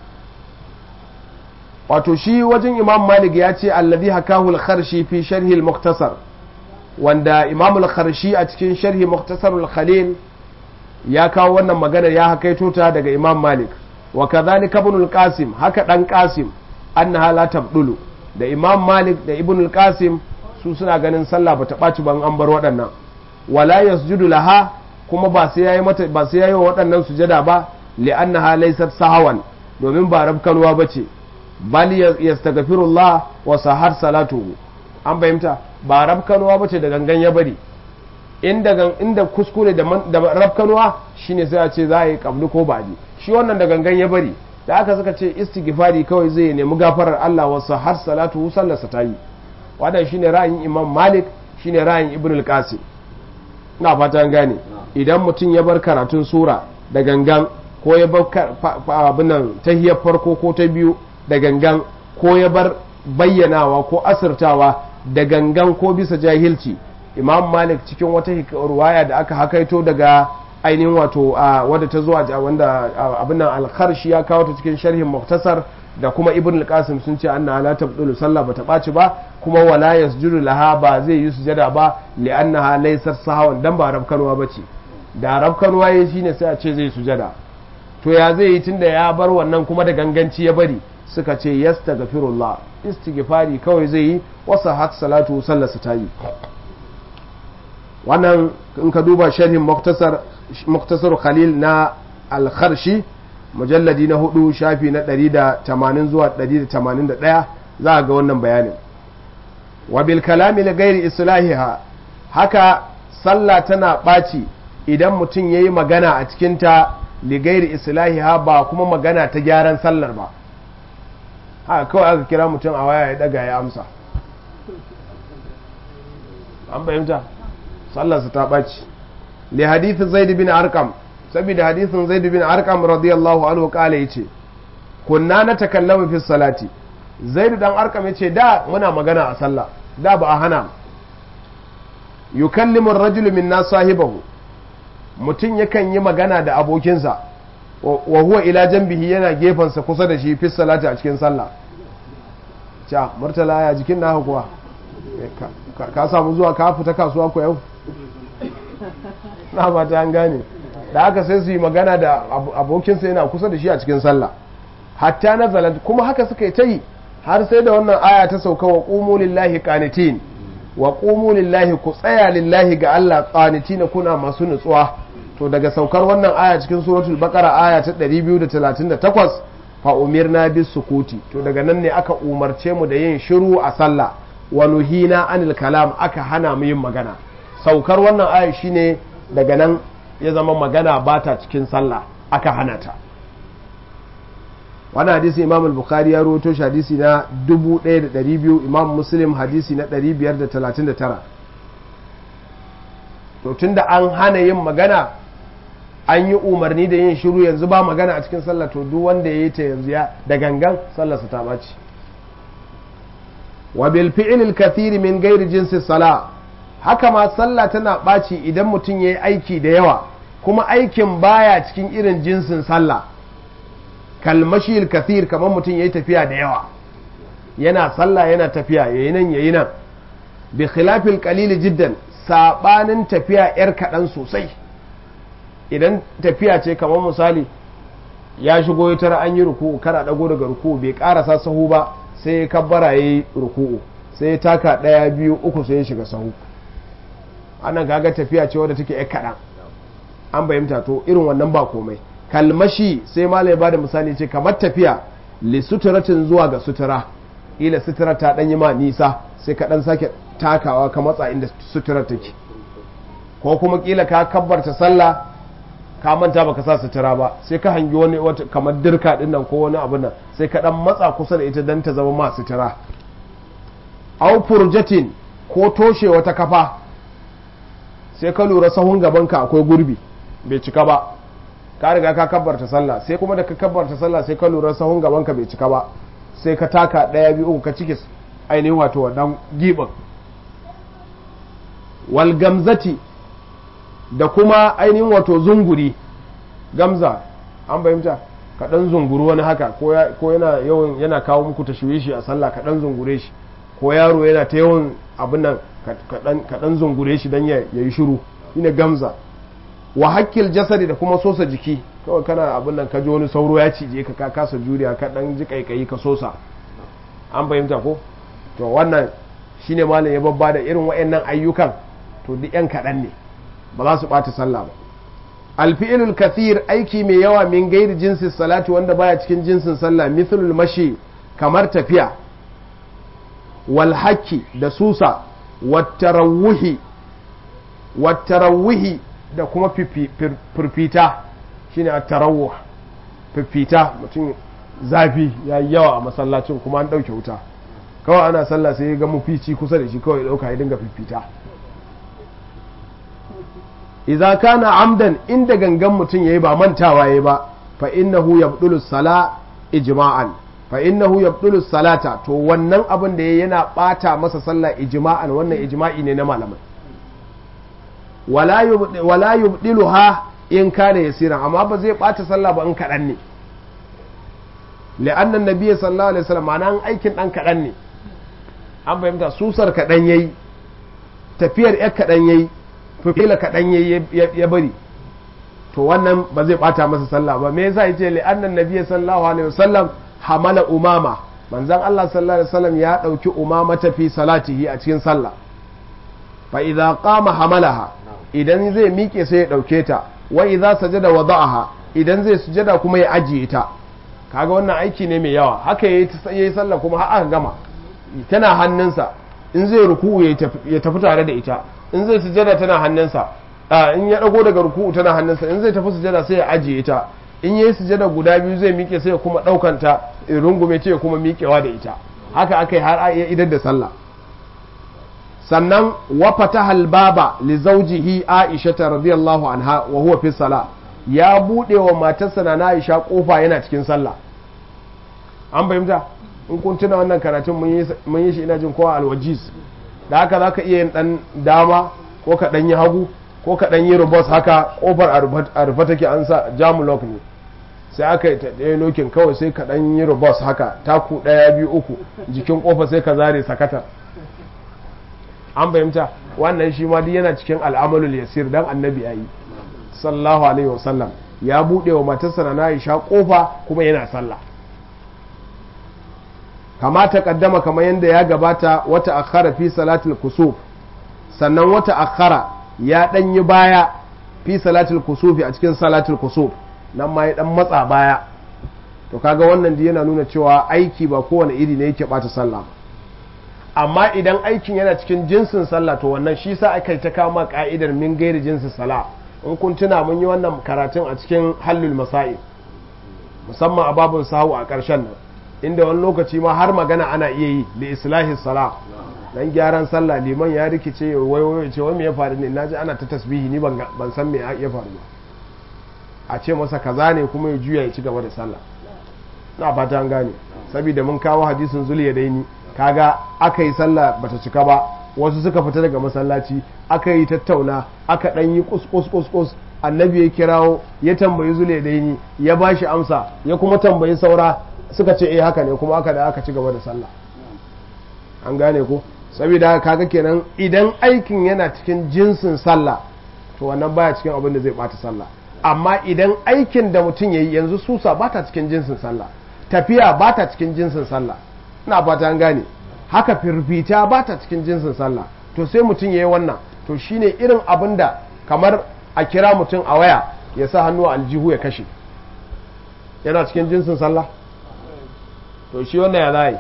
wato shi wajen imam malik ya ce allazi hakahu al-kharshi fi sharhi al-mukhtasar wanda imam al-kharshi a cikin sharhi mukhtasar al-khalil ya kawo wannan maganar ya hakaito ta daga imam malik wa kadhalika ibn al-qasim haka dan qasim annaha la tabdulu da imam malik da ibn al-qasim su suna ganin sallah bata ɓaci ban an bar waɗannan wala yasjudu laha kuma ba sai yayi mata ba sai yayi wa waɗannan sujada ba li'annaha laysat sahawan domin ba rabkanwa bace bal yastaghfirullah wa sahar salatuhu an fahimta ba rabkanwa bace da gangan ya bari inda inda kuskure da da rabkanwa shine sai a ce za a yi kabli ko baji shi wannan da gangan ya bari da aka suka ce istighfari kawai zai nemi gafarar Allah wa sahar salatuhu sallarsa ta yi wannan shine ra'ayin Imam Malik shine ra'ayin Ibn al-Qasim ina fata an gane idan mutum ya bar karatun sura da gangan ko ya bar abin nan tahiyar farko ko ta biyu da gangan ko ya bar bayyanawa ko asirtawa da gangan ko bisa jahilci imam malik cikin wata ruwaya da aka hakaito daga ainihin wato wadda ta zuwa wanda abin nan alkharshi ya kawo ta cikin sharhin muktasar da kuma ibn al-qasim sun ce anna la tabdulu sallah bata ɓaci ba kuma wala yasjudu laha ba zai yi sujada ba li'annaha laysat sahawan dan ba rabkanwa bace da rabkanwa yayi shine sai a ce zai sujada to ya zai yi tunda ya bar wannan kuma da ganganci ya bari suka ce yastaghfirullah istighfari kawai zai yi wasa hat salatu sallarsa ta yi wannan in ka duba sharhin muktasar muktasar khalil na al-kharshi mujalladi na hudu shafi na 180 zuwa 181 za a ga wannan bayanin wa bil kalami li ghairi islahiha haka sallah tana ɓaci idan mutum yayi magana a cikin ta li ghairi islahiha ba kuma magana ta gyaran sallar ba haka kawai aka kira mutum a waya ya daga ya amsa an fahimta sallarsa ta ɓaci li hadith zaid bin arqam saboda hadithin zaid bin arqam radiyallahu anhu kala yace kunna na takallamu fi salati zaid dan arqam yace da muna magana a sallah da ba a hana yukallimu ar-rajulu minna sahibahu mutum yakan yi magana da abokinsa wa huwa ila janbihi yana gefansa kusa da shi fi salati a cikin sallah cha murtala ya jikin naka kuwa ka samu zuwa ka fita kasuwa ko yau na ba ta an gane da aka sai su yi magana da abokinsa yana kusa da shi a cikin sallah hatta nazalat kuma haka suka yi ta yi har sai da wannan aya ta sauka wa qumu lillahi qanitin wa qumu lillahi ku tsaya lillahi ga Allah qanitin kuna masu nutsuwa to daga saukar wannan aya cikin suratul baqara aya ta 238 fa umirna bis sukuti to daga nan ne aka umarce mu da yin shiru a sallah wa nuhina anil kalam aka hana mu yin magana saukar wannan aya shine daga nan ya zama magana ba ta cikin sallah aka hana ta wani hadisi imam al-bukhari ya rawaito shi hadisi na 1200 imam muslim hadisi na 539 to tunda an hana yin magana an yi umarni da yin shiru yanzu ba magana a cikin sallah to duk wanda ya yi ta yanzu ya da gangan sallarsa ta ɓaci wa bil fi'l al-kathir min ghairi jinsi salah haka ma sallah tana ɓaci idan mutum ya yi aiki da yawa kuma aikin baya cikin irin jinsin sallah kalmashil kathir kamar mutum ya yi tafiya da yawa yana sallah yana tafiya ya yi nan ya yi nan bi khilafil qalili jiddan sabanin tafiya yar kaɗan sosai idan tafiya ce kamar misali ya shigo ya tara an yi ruku'u kana dago daga ruku'u bai karasa sahu ba sai ya kabbara ya yi ruku'u sai ya taka ɗaya biyu uku sai ya shiga sahu annan kaga tafiya ce wadda take yar kaɗan an bayyanta to irin wannan ba komai kalmashi sai malai ya bada misali ce kamar tafiya li suturatin zuwa ga sutura ila sutura ta dan yi ma nisa sai ka dan sake takawa ka matsa inda sutura take ko kuma kila ka kabbarta sallah ka manta baka sa sutura ba sai ka hangi wani wata kamar dirka din nan ko wani abu nan sai ka dan matsa kusa da ita dan ta zama ma sutura au furjatin ko toshe wata kafa sai ka lura sahun gabanka akwai gurbi bai cika ba ka riga ka kabbarta sallah sai kuma da ka kabbarta sallah sai ka lura sahun gabanka bai cika ba sai ka taka ɗaya biyu uku ka cike ainihin wato wannan giɓin wal gamzati da kuma ainihin wato zunguri gamza an fahimta ka ɗan zunguru wani haka ko yana yawan yana kawo muku tashwishi a sallah ka ɗan zungure shi ko yaro yana ta yawan abin nan ka ɗan zungure shi don ya yi shiru shine gamza wa hakkil jasadi da kuma sosa jiki kawai kana abin nan ka ji wani sauro ya cije ka ka kasa juriya ka dan ji kaikayi ka sosa an fahimta ko to wannan shine malam ya babba da irin wayannan ayyukan to duk yan kaɗan ne ba za su ɓata sallah ba alfi'ilul kathir aiki mai yawa min gairi jinsin salati wanda baya cikin jinsin sallah mithlul mashi kamar tafiya wal haki da susa wattarawuhi wattarawuhi da kuma firfita shine at-tarawuh firfita mutum zafi ya yi yawa a masallacin kuma an ɗauke wuta kawai ana sallah sai ya ga mafici kusa da shi kawai ɗauka ya dinga fifita idza kana amdan inda gangan mutum yayi ba mantawa yayi ba fa innahu yabdulu sala ijma'an fa innahu yabdulu salata to wannan abin da yayi yana bata masa sallah ijma'an wannan ijma'i ne na malamai wala yubdi wala yubdiluha in kana yasiran amma ba zai bata sallah ba in kadan ne li'anna nabiyyi sallallahu alaihi wasallam ma'ana aikin dan kadan ne an fahimta susar kadan yayi tafiyar yar kadan yayi fifila kaɗan ya bari to wannan ba zai ɓata masa sallah ba me yasa yace li annan nabiyyi sallallahu alaihi wasallam hamala umama manzon Allah sallallahu alaihi wasallam ya dauki umama ta fi salatihi a cikin sallah fa idza qama hamalaha idan zai miƙe sai ya dauke ta wa idza sajada wada'aha idan zai sujada kuma ya ajiye ta kaga wannan aiki ne mai yawa haka yayi yayi sallah kuma har aka gama tana hannunsa in zai ruku'u ya tafi tare da ita in zai sujada tana hannunsa in ya dago daga ruku'u tana hannunsa in zai tafi sujada sai ya ajiye ta in yayi sujada guda biyu zai miƙe sai ya kuma daukanta rungume ce ya kuma miƙewa da ita haka akai har ya idar da sallah sannan wa fataha albaba li zawjihi Aisha radiyallahu anha wa huwa fi salah ya bude wa matarsa na Aisha kofa yana cikin sallah an fahimta in kun tuna wannan karatun mun yi shi ina jin kowa alwajiz da haka za ka iya yin ɗan dama ko ka ɗan yi hagu ko ka ɗan yi rubos haka ƙofar a rufe take an sa jamulok ne sai aka yi ɗaya lokin kawai sai ka ɗan yi rubos haka taku ɗaya biyu uku jikin ƙofa sai ka zare sakata an fahimta wannan shi ma duk yana cikin al'amalul yasir dan annabi yayi sallallahu alaihi wasallam ya buɗe wa matarsa na Aisha ƙofa kuma yana sallah kama ta kaddama kamar yadda ya gabata wata akhara fi salatul kusuf sannan wata akhara ya dan yi baya fi salatul kusufi a cikin salatul kusuf nan ma ya dan matsa baya to kaga wannan da yana nuna cewa aiki ba kowane iri ne yake bata sallah amma idan aikin yana cikin jinsin sallah to wannan shi sa aka ta kama ka'idar min gairi jinsin sala in kun tuna mun yi wannan karatun a cikin hallul masail musamman a babun sahu a ƙarshen nan inda wani lokaci ma har magana ana iya yi da islahi sala dan gyaran sallah liman ya rikice wai wai ce wai me ya faru ne naji ana ta tasbihi ni ban san me ya faru ba a ce masa kaza ne kuma ya juya ya ci gaba da sallah na fata an gane saboda mun kawo hadisin zuliya daini kaga aka yi sallah bata cika ba wasu suka fita daga masallaci aka yi tattauna aka dan yi kus kus kus kus annabi ya kirawo ya tambayi zuliya daini ya bashi amsa ya kuma tambayi saura suka ce eh haka ne kuma aka da aka ci gaba da sallah an gane ko saboda kaga kenan idan aikin yana cikin jinsin sallah to wannan baya cikin abin da zai bata sallah amma idan aikin da mutum yayi yanzu susa bata cikin jinsin sallah tafiya bata cikin jinsin sallah ina fata an gane haka firfita bata cikin jinsin sallah to sai mutum yayi wannan to shine irin abin da kamar a kira mutum a waya ya sa hannu a aljihu ya kashe yana cikin jinsin sallah to shi wannan ya zai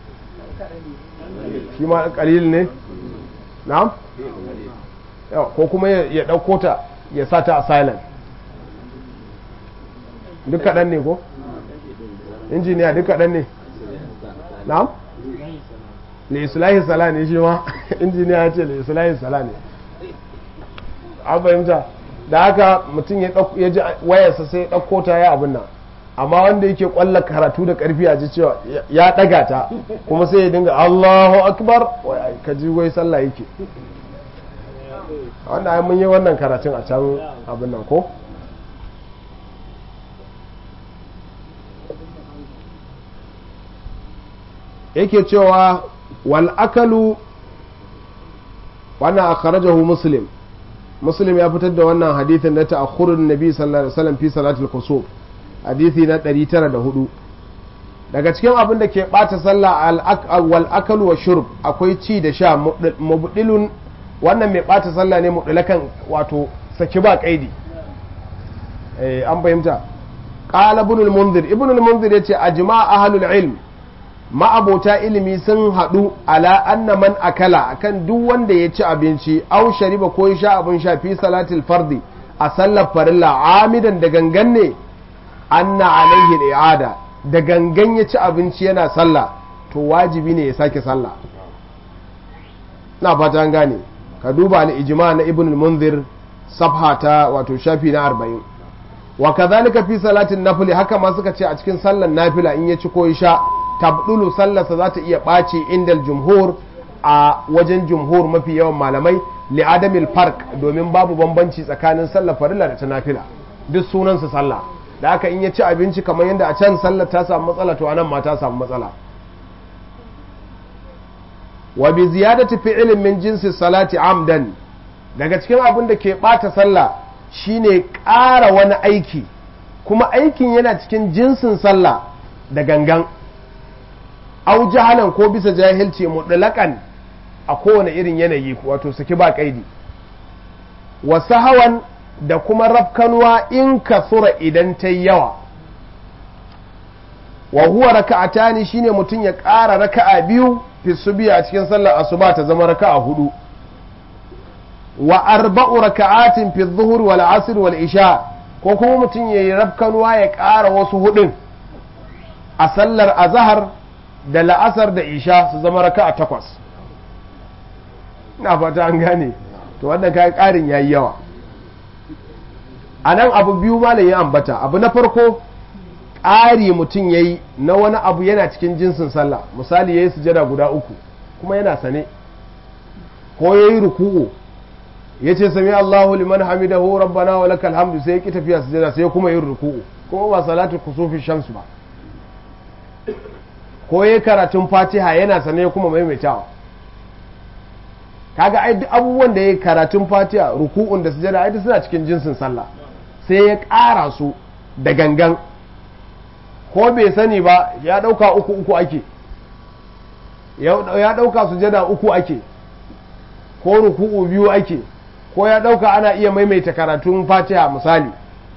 shi ma kalil ne na'am ko kuma ya ɗauko ta ya sa ta a silent duk kaɗan ne ko injiniya duk kaɗan ne na'am le islahi sala ne shi ma injiniya ya ce le islahi sala ne an fahimta da haka mutum ya ji wayarsa sai ya ɗauko ta ya abin nan amma wanda yake kwalla karatu da karfi a ji cewa ya daga ta kuma sai ya dinga Allahu akbar ka ji wai sallah yake wanda ai mun yi wannan karatun a can abin nan ko yake cewa wal akalu wannan akhrajahu muslim muslim ya fitar da wannan hadithin na ta'akhurun nabi sallallahu alaihi wasallam fi salatul kusuf hadithi na 904 daga cikin abin da ke ɓata sallah wal akalu wa shurb akwai ci da sha mubdilun wannan mai ɓata sallah ne mubdilakan wato saki ba kaidi eh an fahimta qala ibn al-munzir ibn al-munzir yace ajma ahlul ilm ma'abota ilimi sun haɗu ala anna man akala akan duk wanda ya ci abinci au shariba ko ya sha abin sha fi salatil fardi a sallar farilla amidan da gangan ne anna alaihi i'ada da gangan ya ci abinci yana sallah to wajibi ne ya sake sallah na fata an gane ka duba al-ijma na ibn al-munzir safha ta wato shafi na 40 wa kadhalika fi salatin nafli haka ma suka ce a cikin sallar nafila in ya ci ko ya sha tabdulu sallarsa za ta iya ɓaci indal jumhur a wajen jumhur mafi yawan malamai li'adamil fark domin babu bambanci tsakanin sallar farilla da ta nafila duk sunansa sallah da haka in ya ci abinci kamar yadda a can sallar ta samu matsala to anan ma ta samu matsala wa bi ziyadati fi'lin min jinsi salati amdan daga cikin abin da ke ɓata sallah shine ƙara wani aiki kuma aikin yana cikin jinsin sallah da gangan au jahalan ko bisa jahilci mutlaqan a kowane irin yanayi wato saki ba kaidi wa sahawan da kuma rafkanuwa in kasura idan ta yawa wa huwa raka'atani shine mutum ya ƙara raka'a biyu fi subiya a cikin sallar asuba ta zama raka'a hudu wa arba'u raka'atin fi dhuhur wal asr wal isha ko kuma mutum ya yi rafkanuwa ya ƙara wasu hudun a sallar azhar da la'asar da isha su zama raka a takwas na fata an gane to wannan kayan ƙarin ya yi yawa a nan abu biyu malam ya ambata abu na farko ƙari mutum ya yi na wani abu yana cikin jinsin sallah misali ya yi sujada guda uku kuma yana sane ko ya yi ruku'u ya ce sami Allahu liman hamidahu rabbana wa lakal hamdu sai ya ki tafiya sujada sai kuma yin ruku'u kuma ba salatu kusufi shamsu ba ko ya karatun fatiha yana sane kuma maimaitawa kaga ai duk abubuwan da ya karatun fatiha ruku'un da sujada ai suna cikin jinsin sallah sai ya ƙara su da gangan ko bai sani ba ya ɗauka uku uku ake ya ɗauka sujada uku ake ko ruku'u biyu ake ko ya ɗauka ana iya maimaita karatun fatiha misali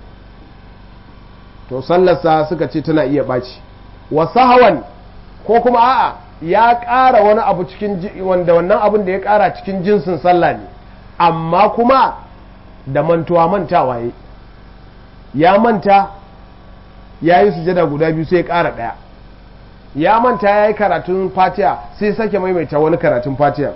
to sallarsa suka ce tana iya ɓaci wasu hawan ko kuma a'a ya ƙara wani abu cikin wanda wannan abin da ya ƙara cikin jinsin sallah ne amma kuma da mantuwa mantawa ya ya manta ya yi sujada guda biyu sai ya ƙara ɗaya ya manta ya yi karatun fatiha sai sake maimaita wani karatun fatiha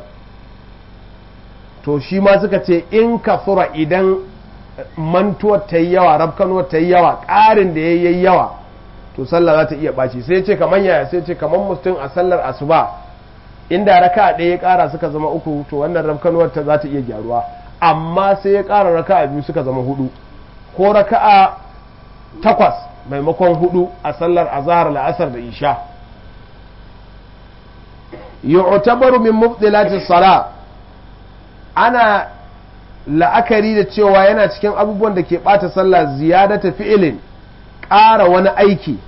to shi ma suka ce in kafura idan mantuwar ta yi yawa rafkanuwar ta yi yawa ƙarin da ya yi yawa to sallah za ta iya ɓaci sai ce kamar yaya sai ce kamar mutum a sallar asuba inda raka ɗaya ya ƙara suka zama uku to wannan rafkanuwar ta za ta iya gyaruwa amma sai ya ƙara raka biyu suka zama hudu ko raka'a takwas maimakon hudu a sallar azhar la'asar da isha yu'tabaru min mubdilatis sala ana la'akari da cewa yana cikin abubuwan da ke ɓata sallah ziyadata fi'ilin ƙara wani aiki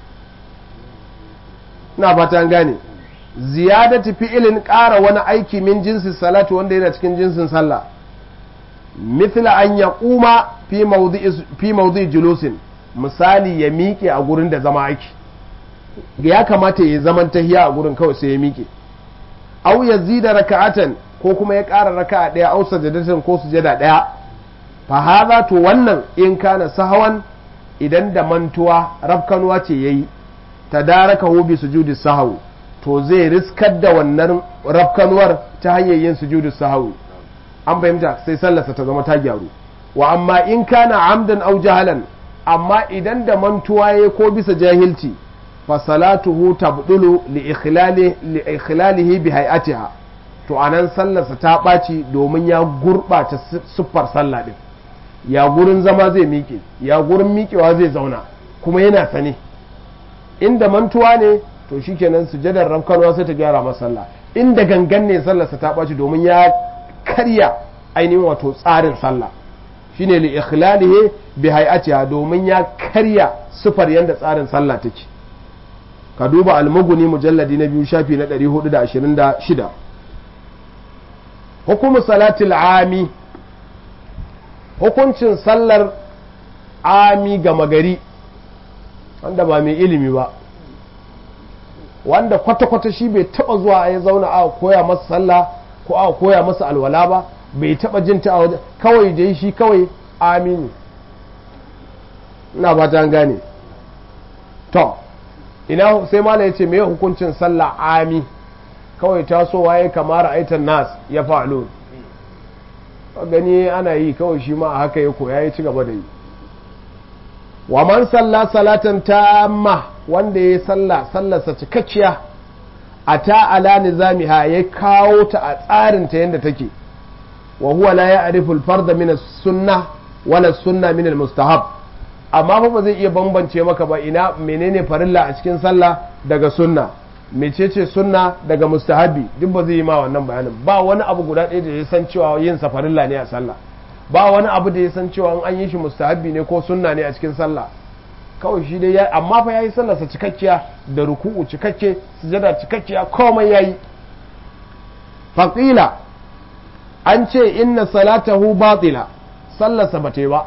na fatan gane ziyadati fi'ilin ƙara wani aiki min jinsin salatu wanda yana cikin jinsin sallah mithla an ya kuma fi mawdi julusin misali ya miƙe a gurin da zama aiki ya kamata ya zaman tahiya a gurin kawai sai ya miƙe au ya zida raka'atan ko kuma ya ƙara raka'a ɗaya au sajadatan ko sujada ɗaya fa hadha to wannan in kana sahawan idan da mantuwa rafkanuwa ce ya yi ta daraka hobi sujudi sahawu to zai riskar da wannan rafkanuwar ta hanyar yin sujudi sahawu an fahimta sai sallarsa ta zama ta gyaru wa amma in kana amdan au jahalan amma idan da mantuwa ya ko bisa jahilci fa salatuhu tabdulu li ikhlali li ikhlalihi bi hay'atiha to anan sallarsa ta ɓaci domin ya gurɓata siffar sallah din ya gurin zama zai miƙe ya gurin miƙewa zai zauna kuma yana sane inda mantuwa ne to shikenan sujadar ramkanwa sai ta gyara masa sallah inda gangan ne sallarsa ta ɓaci domin ya karya ainihin wato tsarin sallah shine li ikhlalihi bi hay'atiha domin ya karya sifar yanda tsarin sallah take ka duba almuguni mujalladi na biyu shafi na 426 hukumu salatul ami hukuncin sallar ami gama gari wanda ba mai ilimi ba wanda kwata-kwata shi bai taba zuwa ya zauna a koya masa sallah ko a koya masa alwala ba bai taba jin ta a waje kawai dai shi kawai amini ina ba ta gane to ina sai mala ya ce me hukuncin sallah ami kawai tasowa ya kamar aitan nas ya fa'alun gani ana yi kawai shi ma a haka ya koya ya ci gaba da yi wa man salla salatan tamma wanda ya salla sallarsa cikakkiya a ta ala nizamiha ya kawo ta a tsarin ta yadda take wa huwa la ya'rifu al-farda min as-sunnah wala sunna min al-mustahab amma fa ba zai iya bambance maka ba ina menene farilla a cikin sallah daga sunna mecece sunna daga mustahabi duk ba zai yi ma wannan bayanin ba wani abu guda ɗaya da ya san cewa yin sa farilla ne a sallah ba wani abu da ya san cewa an yi shi mustahabi ne ko sunna ne a cikin sallah kawai shi dai ya amma fa yayi sallarsa cikakkiya da ruku'u cikakke sujada cikakkiya komai yayi faqila an ce inna salatahu batila sallarsa bata yi ba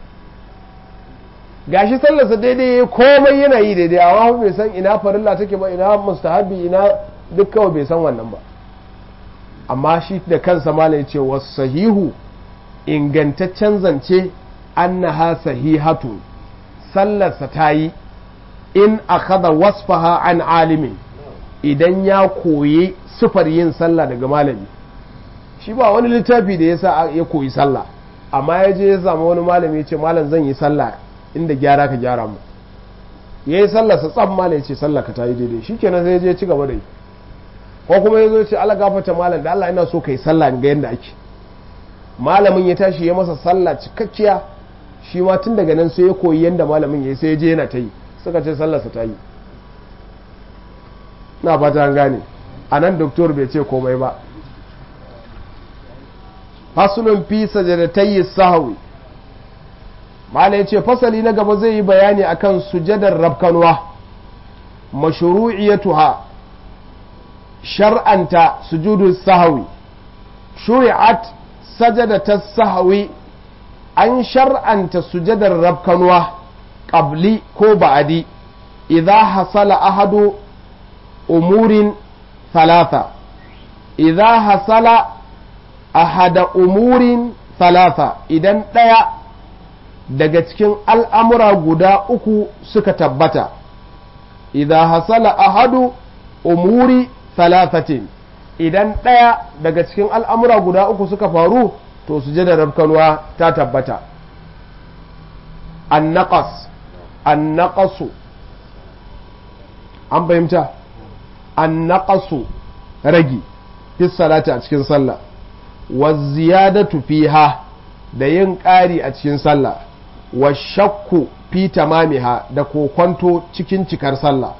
gashi sallarsa daidai komai yana yi daidai amma bai san ina farilla take ba ina mustahabi ina duk kawai bai san wannan ba amma shi da kansa malam ya ce wasu sahihu ingantaccen zance annaha sahihatu sallarsa ta yi in akhadha wasfaha an alimin idan ya koyi sifar yin sallah daga malami shi ba wani littafi da yasa ya koyi sallah amma ya je ya samu wani malami ya ce malam zan yi sallah inda gyara ka gyara mu ya yi sallarsa tsam malam ya ce sallah ka ta yi daidai shi kenan sai ya je ci gaba da yi ko kuma ya zo ya ce ala gafata malam da Allah ina so ka yi sallah ga yadda ake malamin ya tashi ya masa sallah cikakkiya shi ma tun daga nan sai ya koyi yadda malamin ya yi sai ya je yana ta yi suka ce sallarsa ta yi na fata an gane a nan doktor bai ce komai ba fasulun fi sajadatayi sahawi mala ya ce fasali na gaba zai yi bayani akan sujadar rabkanwa mashru'iyatuha shar'anta sujudu sahawi shuri'at sajadata sahawi an shar'anta sujadar rabkanwa qabli ko ba'adi idza hasala ahadu umurin thalatha idza hasala ahada umurin thalatha idan ɗaya daga cikin al'amura guda uku suka tabbata idza hasala ahadu umuri thalathatin idan ɗaya daga cikin al'amura guda uku suka faru to sujadar rabkanwa ta tabbata annaqas annaqasu an fahimta annaqasu ragi fi salati a cikin sallah wa ziyadatu fiha da yin ƙari a cikin sallah wa shakku fi tamamiha da kokwanto cikin cikar sallah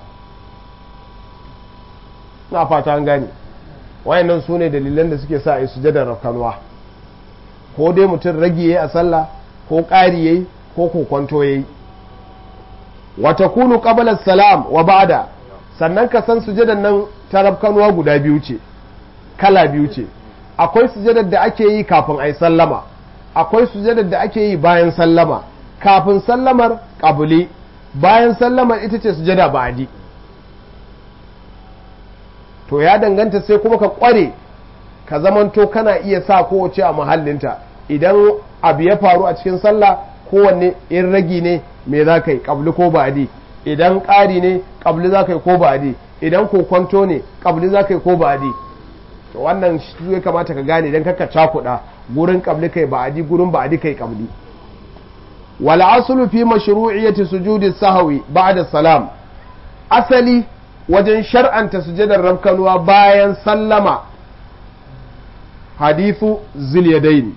na fata an gane wayannan su ne dalilan da suke sa a yi sujadar rafkanuwa ko dai mutum rage yayi a sallah ko ƙari yayi ko kokwanto yayi wa takunu qabla salam wa ba'da sannan ka san sujadar nan ta rafkanuwa guda biyu ce kala biyu ce akwai sujadar da ake yi kafin a yi sallama akwai sujadar da ake yi bayan sallama kafin sallamar ƙabuli bayan sallamar ita ce sujada ba'adi to ya danganta sai kuma ka ƙware ka zamanto kana iya sa kowace a mahallinta idan abu ya faru a cikin sallah kowanne in ragi ne me za ka yi ƙabli ko ba'adi idan ƙari ne ƙabli za ka yi ko ba'adi idan kokwanto ne ƙabli za ka yi ko ba'adi to wannan shi ya kamata ka gane idan kaka cakuɗa gurin ƙabli kai ba'adi gurin ba'adi kai ƙabli wal aslu fi mashru'iyyati sujudi sahwi ba'da salam asali wajen shar'anta sujadar rabkanuwa bayan sallama hadithu zilyadaini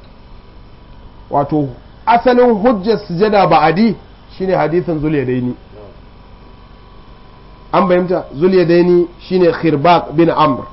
wato asalin hujjar sujada ba'adi shine hadithin zulyadaini an bayyanta zulyadaini shine khirbaq bin amr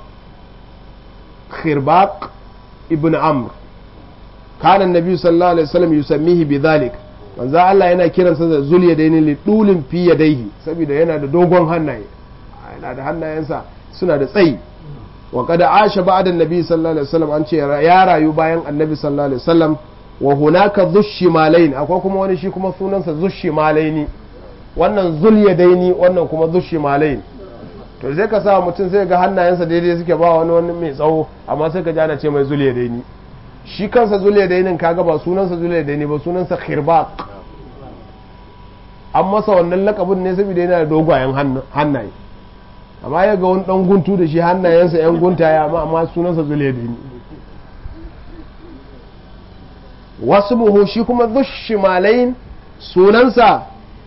khirbaq ibn amr كان النبي صلى الله عليه وسلم يسميه بذلك manzo Allah yana kiransa da zul yadaini li dulin fi yadaihi saboda yana da dogon hannaye yana da hannayensa suna da tsayi wa kada asha ba'da annabi sallallahu alaihi wasallam an ce ya rayu bayan annabi sallallahu alaihi wasallam wa hunaka dhushimalain akwai kuma wani shi kuma sunansa dhushimalaini wannan zul yadaini wannan kuma dhushimalain to sai ka sa mutum sai ga hannayensa daidai suke ba wani wani mai tsawo amma sai ka jana ce mai zul yadaini shi kansa zul yadainin kaga ba sunansa zul yadaini ba sunansa khirbaq an masa wannan lakabin ne saboda yana da dogayen hannaye amma ya ga wani dan guntu da shi hannayensa yan guntaye amma amma sunansa zul yadaini wasu buhu shi kuma dhushimalain sunansa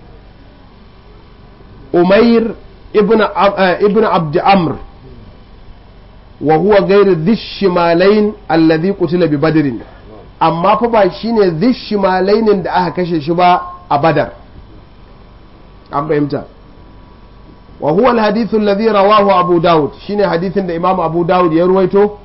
umair ibn abd amr wa huwa gairu dhishimalain alladhi qutila bi badrin amma fa ba shine dhishimalainin da aka kashe shi ba a badar an fahimta wa huwa alhadithu alladhi rawahu abu daud shine hadithin da imam abu daud ya ruwaito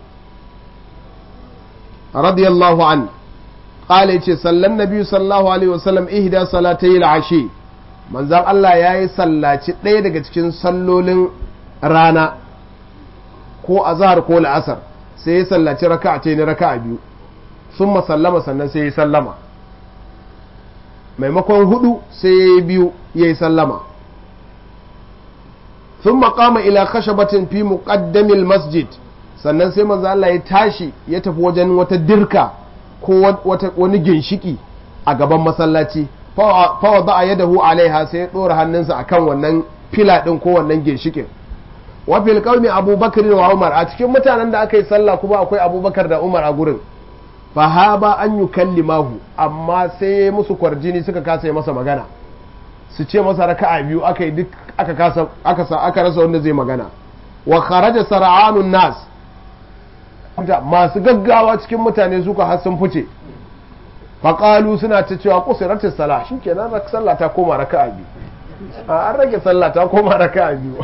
radiyallahu an qala yace sallan nabi sallallahu alaihi wasallam ihda salatay al-ashi manzan Allah ya yi sallaci ɗaya daga cikin sallolin rana ko azhar ko la'asar sai ya sallaci raka'a ce ni raka'a biyu sun masallama sannan sai ya sallama maimakon hudu sai ya yi biyu ya yi sallama sun makama ila khashabatin fi muqaddamil masjid sannan sai manzo Allah ya tashi ya tafi wajen wata dirka ko wani ginshiki a gaban masallaci fawa ba a yadahu alaiha sai ya ɗora hannunsa a kan wannan fila ɗin ko wannan ginshikin wafil qaumi abubakar wa umar a cikin mutanen da aka yi sallah kuma akwai abubakar da umar a gurin fahaba an yi kallimahu amma sai ya musu kwarjini suka kasa yi masa magana su ce masa raka'a biyu aka yi duk aka kasa aka sa aka rasa wanda zai magana wa kharaja sar'anun nas masu gaggawa cikin mutane suka har sun fice faƙalu suna ta cewa ƙusiratis sala shi ke nan sallah ta koma raka a biyu an rage sallah ta koma raka a biyu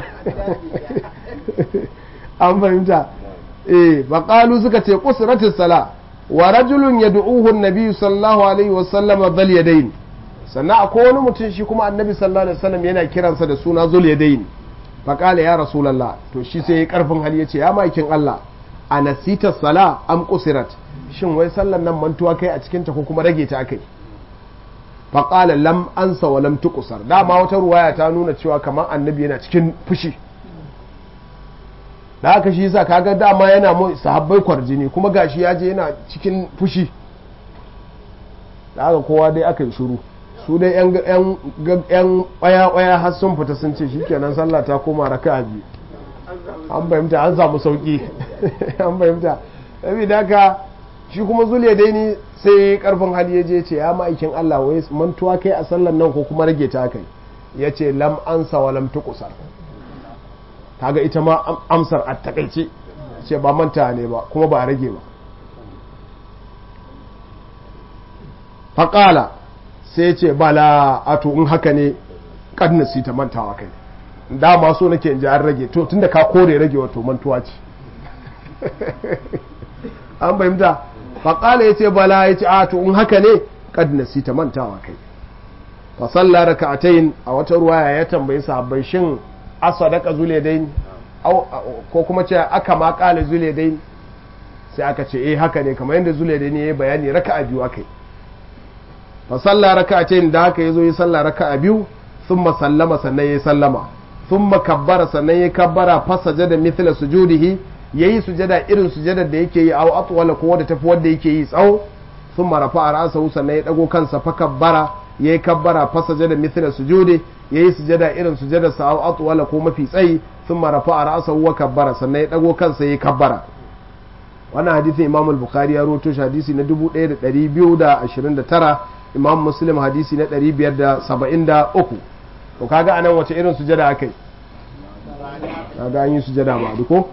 an fahimta eh faƙalu suka ce ƙusiratis sala wa rajulun ya du'uhu nabi sallallahu alaihi wasallam zal yadayn sannan akwai wani mutum shi kuma annabi sallallahu alaihi wasallam yana kiransa da suna zul yadayn faƙala ya rasulallah to shi sai ya karfin hali ya ce ya makin Allah a nasita sala am qusirat shin wai sallan nan mantuwa kai a cikinta ko kuma rage ta akai faƙala lam ansa wa lam tuqsar dama wata ruwaya ta nuna cewa kamar annabi yana cikin fushi da haka shi yasa kaga dama yana mu sahabbai kwarjini kuma gashi ya je yana cikin fushi da haka kowa dai aka yi shiru su dai yan yan yan ƙwaya har sun fita sun ce shikenan sallah ta koma raka'a biyu an fahimta an samu sauki an fahimta saboda haka shi kuma zule dai ni sai karfin hali ya je ce ya ma'aikin Allah wai mantuwa kai a sallan nan ko kuma rage ta kai ya ce lam ansa wa lam tuqsar kaga ita ma amsar a takaice ce ba manta ne ba kuma ba rage ba faƙala sai ce bala ato in haka ne kadnasi ta mantawa kai dama so nake in ji an rage to tunda ka kore rage wato mantuwa ce an fahimta faƙala ya ce bala ya ce a to in haka ne kad ta mantawa kai fa salla raka'atayn a wata ruwaya ya tambayi sahabbai shin asadaka zuladain ko kuma ce aka ma qala zuladain sai aka ce eh haka ne kamar yadda zuladain ya yi bayani raka'a biyu akai fa salla raka'atayn da haka yazo yi salla raka'a biyu thumma sallama sannan ya sallama thumma kabbara sannan ya kabbara fa sajada mithla sujudihi yayi sujada irin sujadar da yake yi aw atwala ko wadda tafi wanda yake yi tsawo sun marafa a ra'asahu sannan ya dago kansa fa kabbara yayi kabbara fa sajada mithla sujudi yayi sujada irin sujadar sa aw atwala ko mafi tsayi sun marafa a ra'asahu wa kabbara sannan ya dago kansa yayi kabbara wannan hadisin Imam al-Bukhari ya rawaito shi hadisi na 1229 Imam Muslim hadisi na 573 to kaga anan wace irin sujada akai kaga an yi sujada ba duko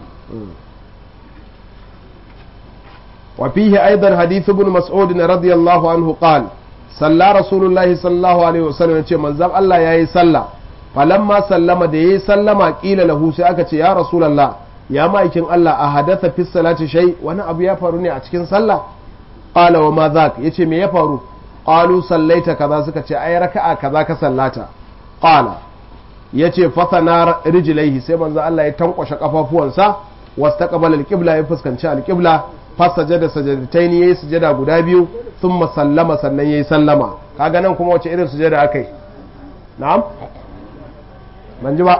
وفيه أيضا حديث ابن مسعود رضي الله عنه قال صلى رسول الله صلى الله عليه وسلم يقول من زم الله يا صلى فلما سلم ده سلم قيل له سيأك يا رسول الله يا مايكين الله أحدث في الصلاة شيء وانا أبو يفارني أتكين صلى قال وما ذاك يتي مي يفارو qalu sallaita kaza suka ce ai raka'a kaza ka sallata qala yace fatana rijlaihi sai manzo Allah ya tankwashe kafafuwansa wastaqbala alqibla ya fuskanci alqibla fasajada sajadatayn yayi sujada guda biyu thumma sallama sannan yayi sallama kaga nan kuma wace irin sujada akai na'am ban ji ba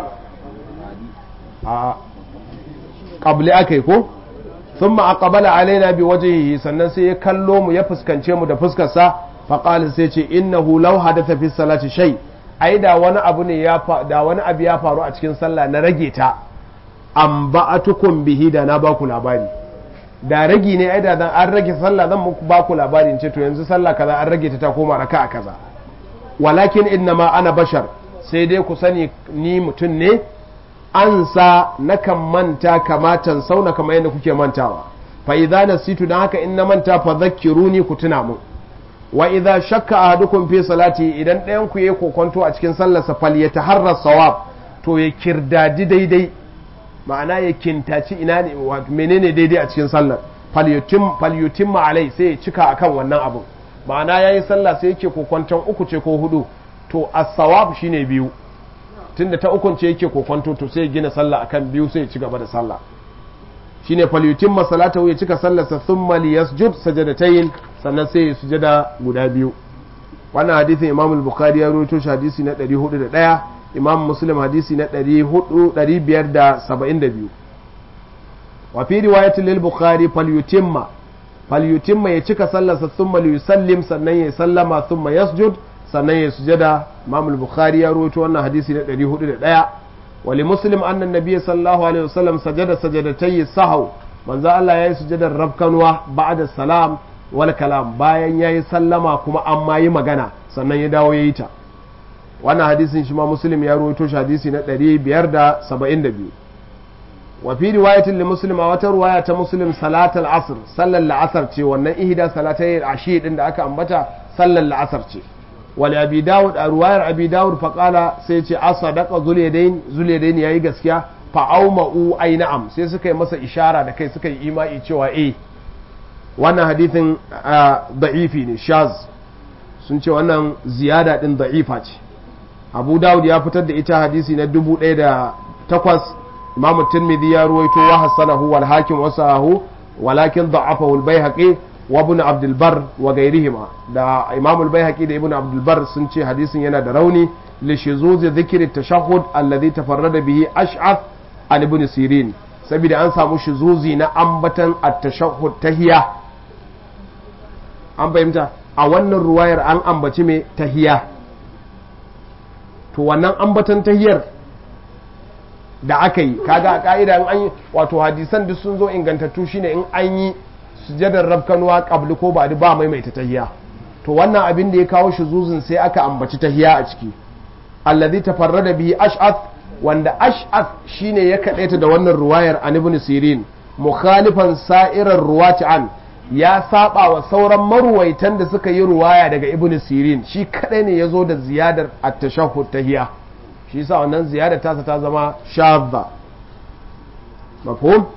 a qabli akai ko thumma aqbala alaina bi wajhihi sannan sai ya kallo mu ya fuskance mu da fuskar sa fa qala sai ce innahu law hadatha fi salati shay ai da wani abu ne ya da wani abu ya faru a cikin sallah na rage ta an ba'atukum bihi da na baku labari da ragi ne ai da dan an rage sallah zan muku baku labari in ce to yanzu sallah kaza an rage ta ta koma raka'a kaza walakin innama ana bashar sai dai ku sani ni mutum ne an sa nakan manta kamatan sauna kamar yadda kuke mantawa fa idza nasitu dan haka in na manta fa zakkiruni ku tuna mu wa idza shakka ahadukum fi salati idan ɗayan ku yayi kokonto a cikin sallarsa fal yataharra sawab to ya kirdadi daidai ma'ana ya kintaci ina ne menene daidai a cikin sallar fal yutim fal yutimma alai sai ya cika akan wannan abun ma'ana yayi sallah sai yake kokonton uku ce ko hudu to as-sawab shine biyu tunda ta ukun ce yake kokonto to sai ya gina sallah akan biyu sai ya ci gaba da sallah shine falyutin masalata ya cika sallarsa thumma liyasjud sajadatayn sannan sai ya sujada guda biyu wannan hadisin Imam al-Bukhari ya rawaito shi hadisi na 401 Imam Muslim hadisi na 572 wa fi riwayatin lil Bukhari falyutimma falyutimma ya cika sallarsa thumma liyusallim sannan ya sallama thumma yasjud sannan ya sujada Imam al-Bukhari ya rawaito wannan hadisi na 401 ولمسلم أن النبي صلى الله عليه وسلم سجد سجدتي السهو من ذا الله يي سجد الربكنوا بعد السلام والكلام bayan yayi sallama kuma amma yi magana sannan ya dawo yayi ta wannan hadisin shi ma muslim ya rawaito shi hadisi na 572 wa fi riwayatin li muslim a wata riwaya ta muslim salatul asr sallar la'asar ce wannan ihda salatai ashi din da aka ambata sallar la'asar ce wali abi dawud a ruwayar abi dawud faƙala sai ce a sadaka zuliyadain zuliyadain yayi gaskiya fa auma'u ai na'am sai suka yi masa ishara da kai suka yi imai cewa eh wannan hadithin da'ifi ne shaz sun ce wannan ziyada din da'ifa ce abu dawud ya fitar da ita hadisi na dubu ɗaya da takwas imamu tirmidhi ya ruwaito wa hassanahu wal hakim wasahu walakin da'afahu al-baihaqi wa ibn abdul bar wa gairihima da imam al-baihaqi da ibn abdul bar sun ce hadisin yana da rauni li shuzuz dhikri tashahhud alladhi tafarrada bihi ash'ath an ibn sirin saboda an samu shuzuzi na ambatan at-tashahhud tahiya an fahimta a wannan ruwayar an ambaci mai tahiya to wannan ambatan tahiyar da aka yi kaga a ka'ida an yi wato hadisan duk sun zo ingantattu shine in an yi sujadar rabkanuwa qabli ko ba ba maimaita tahiya to wannan abin da ya kawo shi zuzun sai aka ambaci tahiya a ciki allazi tafarrada bihi ash'ath wanda ash'ath shine ya kadaita da wannan ruwayar an ibn sirin mukhalifan sa'irar ruwati an ya saba wa sauran maruwaitan da suka yi ruwaya daga ibn sirin shi kadai ne yazo da ziyadar at-tashahhud tahiya shi yasa wannan ziyadar tasa ta zama shadda mafhum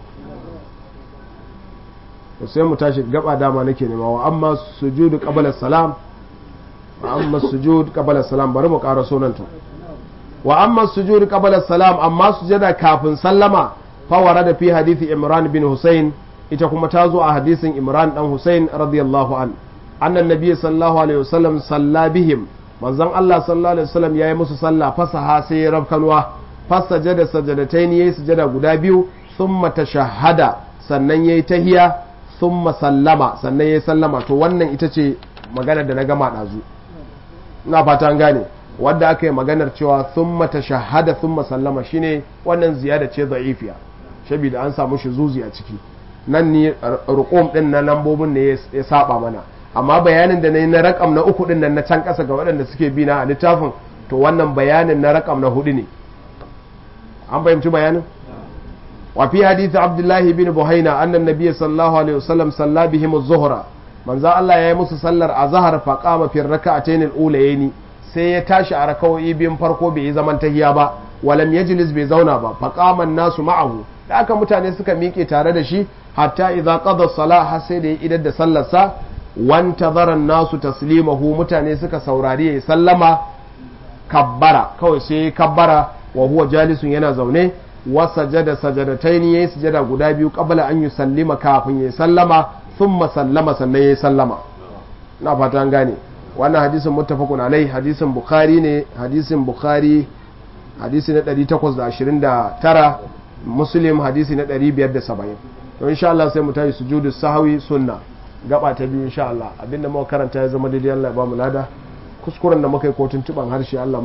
to sai mu tashi gaba dama nake nema wa amma sujudu qabla salam wa amma sujudu qabla salam bari mu ƙara sunanta wa amma sujudu qabla salam amma sujada kafin sallama fa warada fi hadisi imran bin husayn ita kuma ta zo a hadisin imran dan husayn radiyallahu an annan nabiy sallallahu alaihi wasallam salla bihim manzon Allah sallallahu alaihi wasallam yayi musu sallah fasaha sai ya rabkanwa fasajada sajadatayn yayi sujada guda biyu thumma tashahhada sannan yayi tahiya thumma sallama sannan ya sallama to wannan ita ce maganar da na gama ɗazu ina fata an gane wadda aka yi maganar cewa thumma tashahhada thumma sallama shine wannan ziyada ce da'ifiya saboda an samu shi zuzi a ciki nan ni ruqum din na lambobin ne ya saba mana amma bayanin da na yi na rakam na uku din nan na can ƙasa ga waɗanda suke bi na a littafin to wannan bayanin na rakam na hudu ne an fahimci bayanin وفي حديث عبد الله بن بهينة أن النبي صلى الله عليه وسلم صلى بهم الظهر من ذا الله يا musu sallar azhar fa qama fi rak'atayn al-ulayayn sai ya tashi a raka'o'i biyun farko bai yi zaman tahiya ba walam yajlis bai zauna ba fa qama an-nasu ma'ahu da aka mutane suka miƙe tare da shi hatta idza qada as-salah har sai da ya idar da sallar sa wanta zaran nasu taslimahu mutane suka saurari ya sallama kabbara kawai sai kabbara wa huwa jalisun yana zaune wa sajada sajadataini yayi sujada guda biyu qabla an yusallima kafin ya sallama thumma sallama sannan ya sallama na fata an gane wannan hadisin muttafaqun alai hadisin bukhari ne hadisin bukhari hadisi na 829 muslim hadisi na 570 to insha Allah sai mu tayi sujudu sahwi sunna gaba ta biyu insha Allah abinda muka karanta ya zama daidai Allah ya ba mu lada kuskuren da muka yi kotun tuban harshe Allah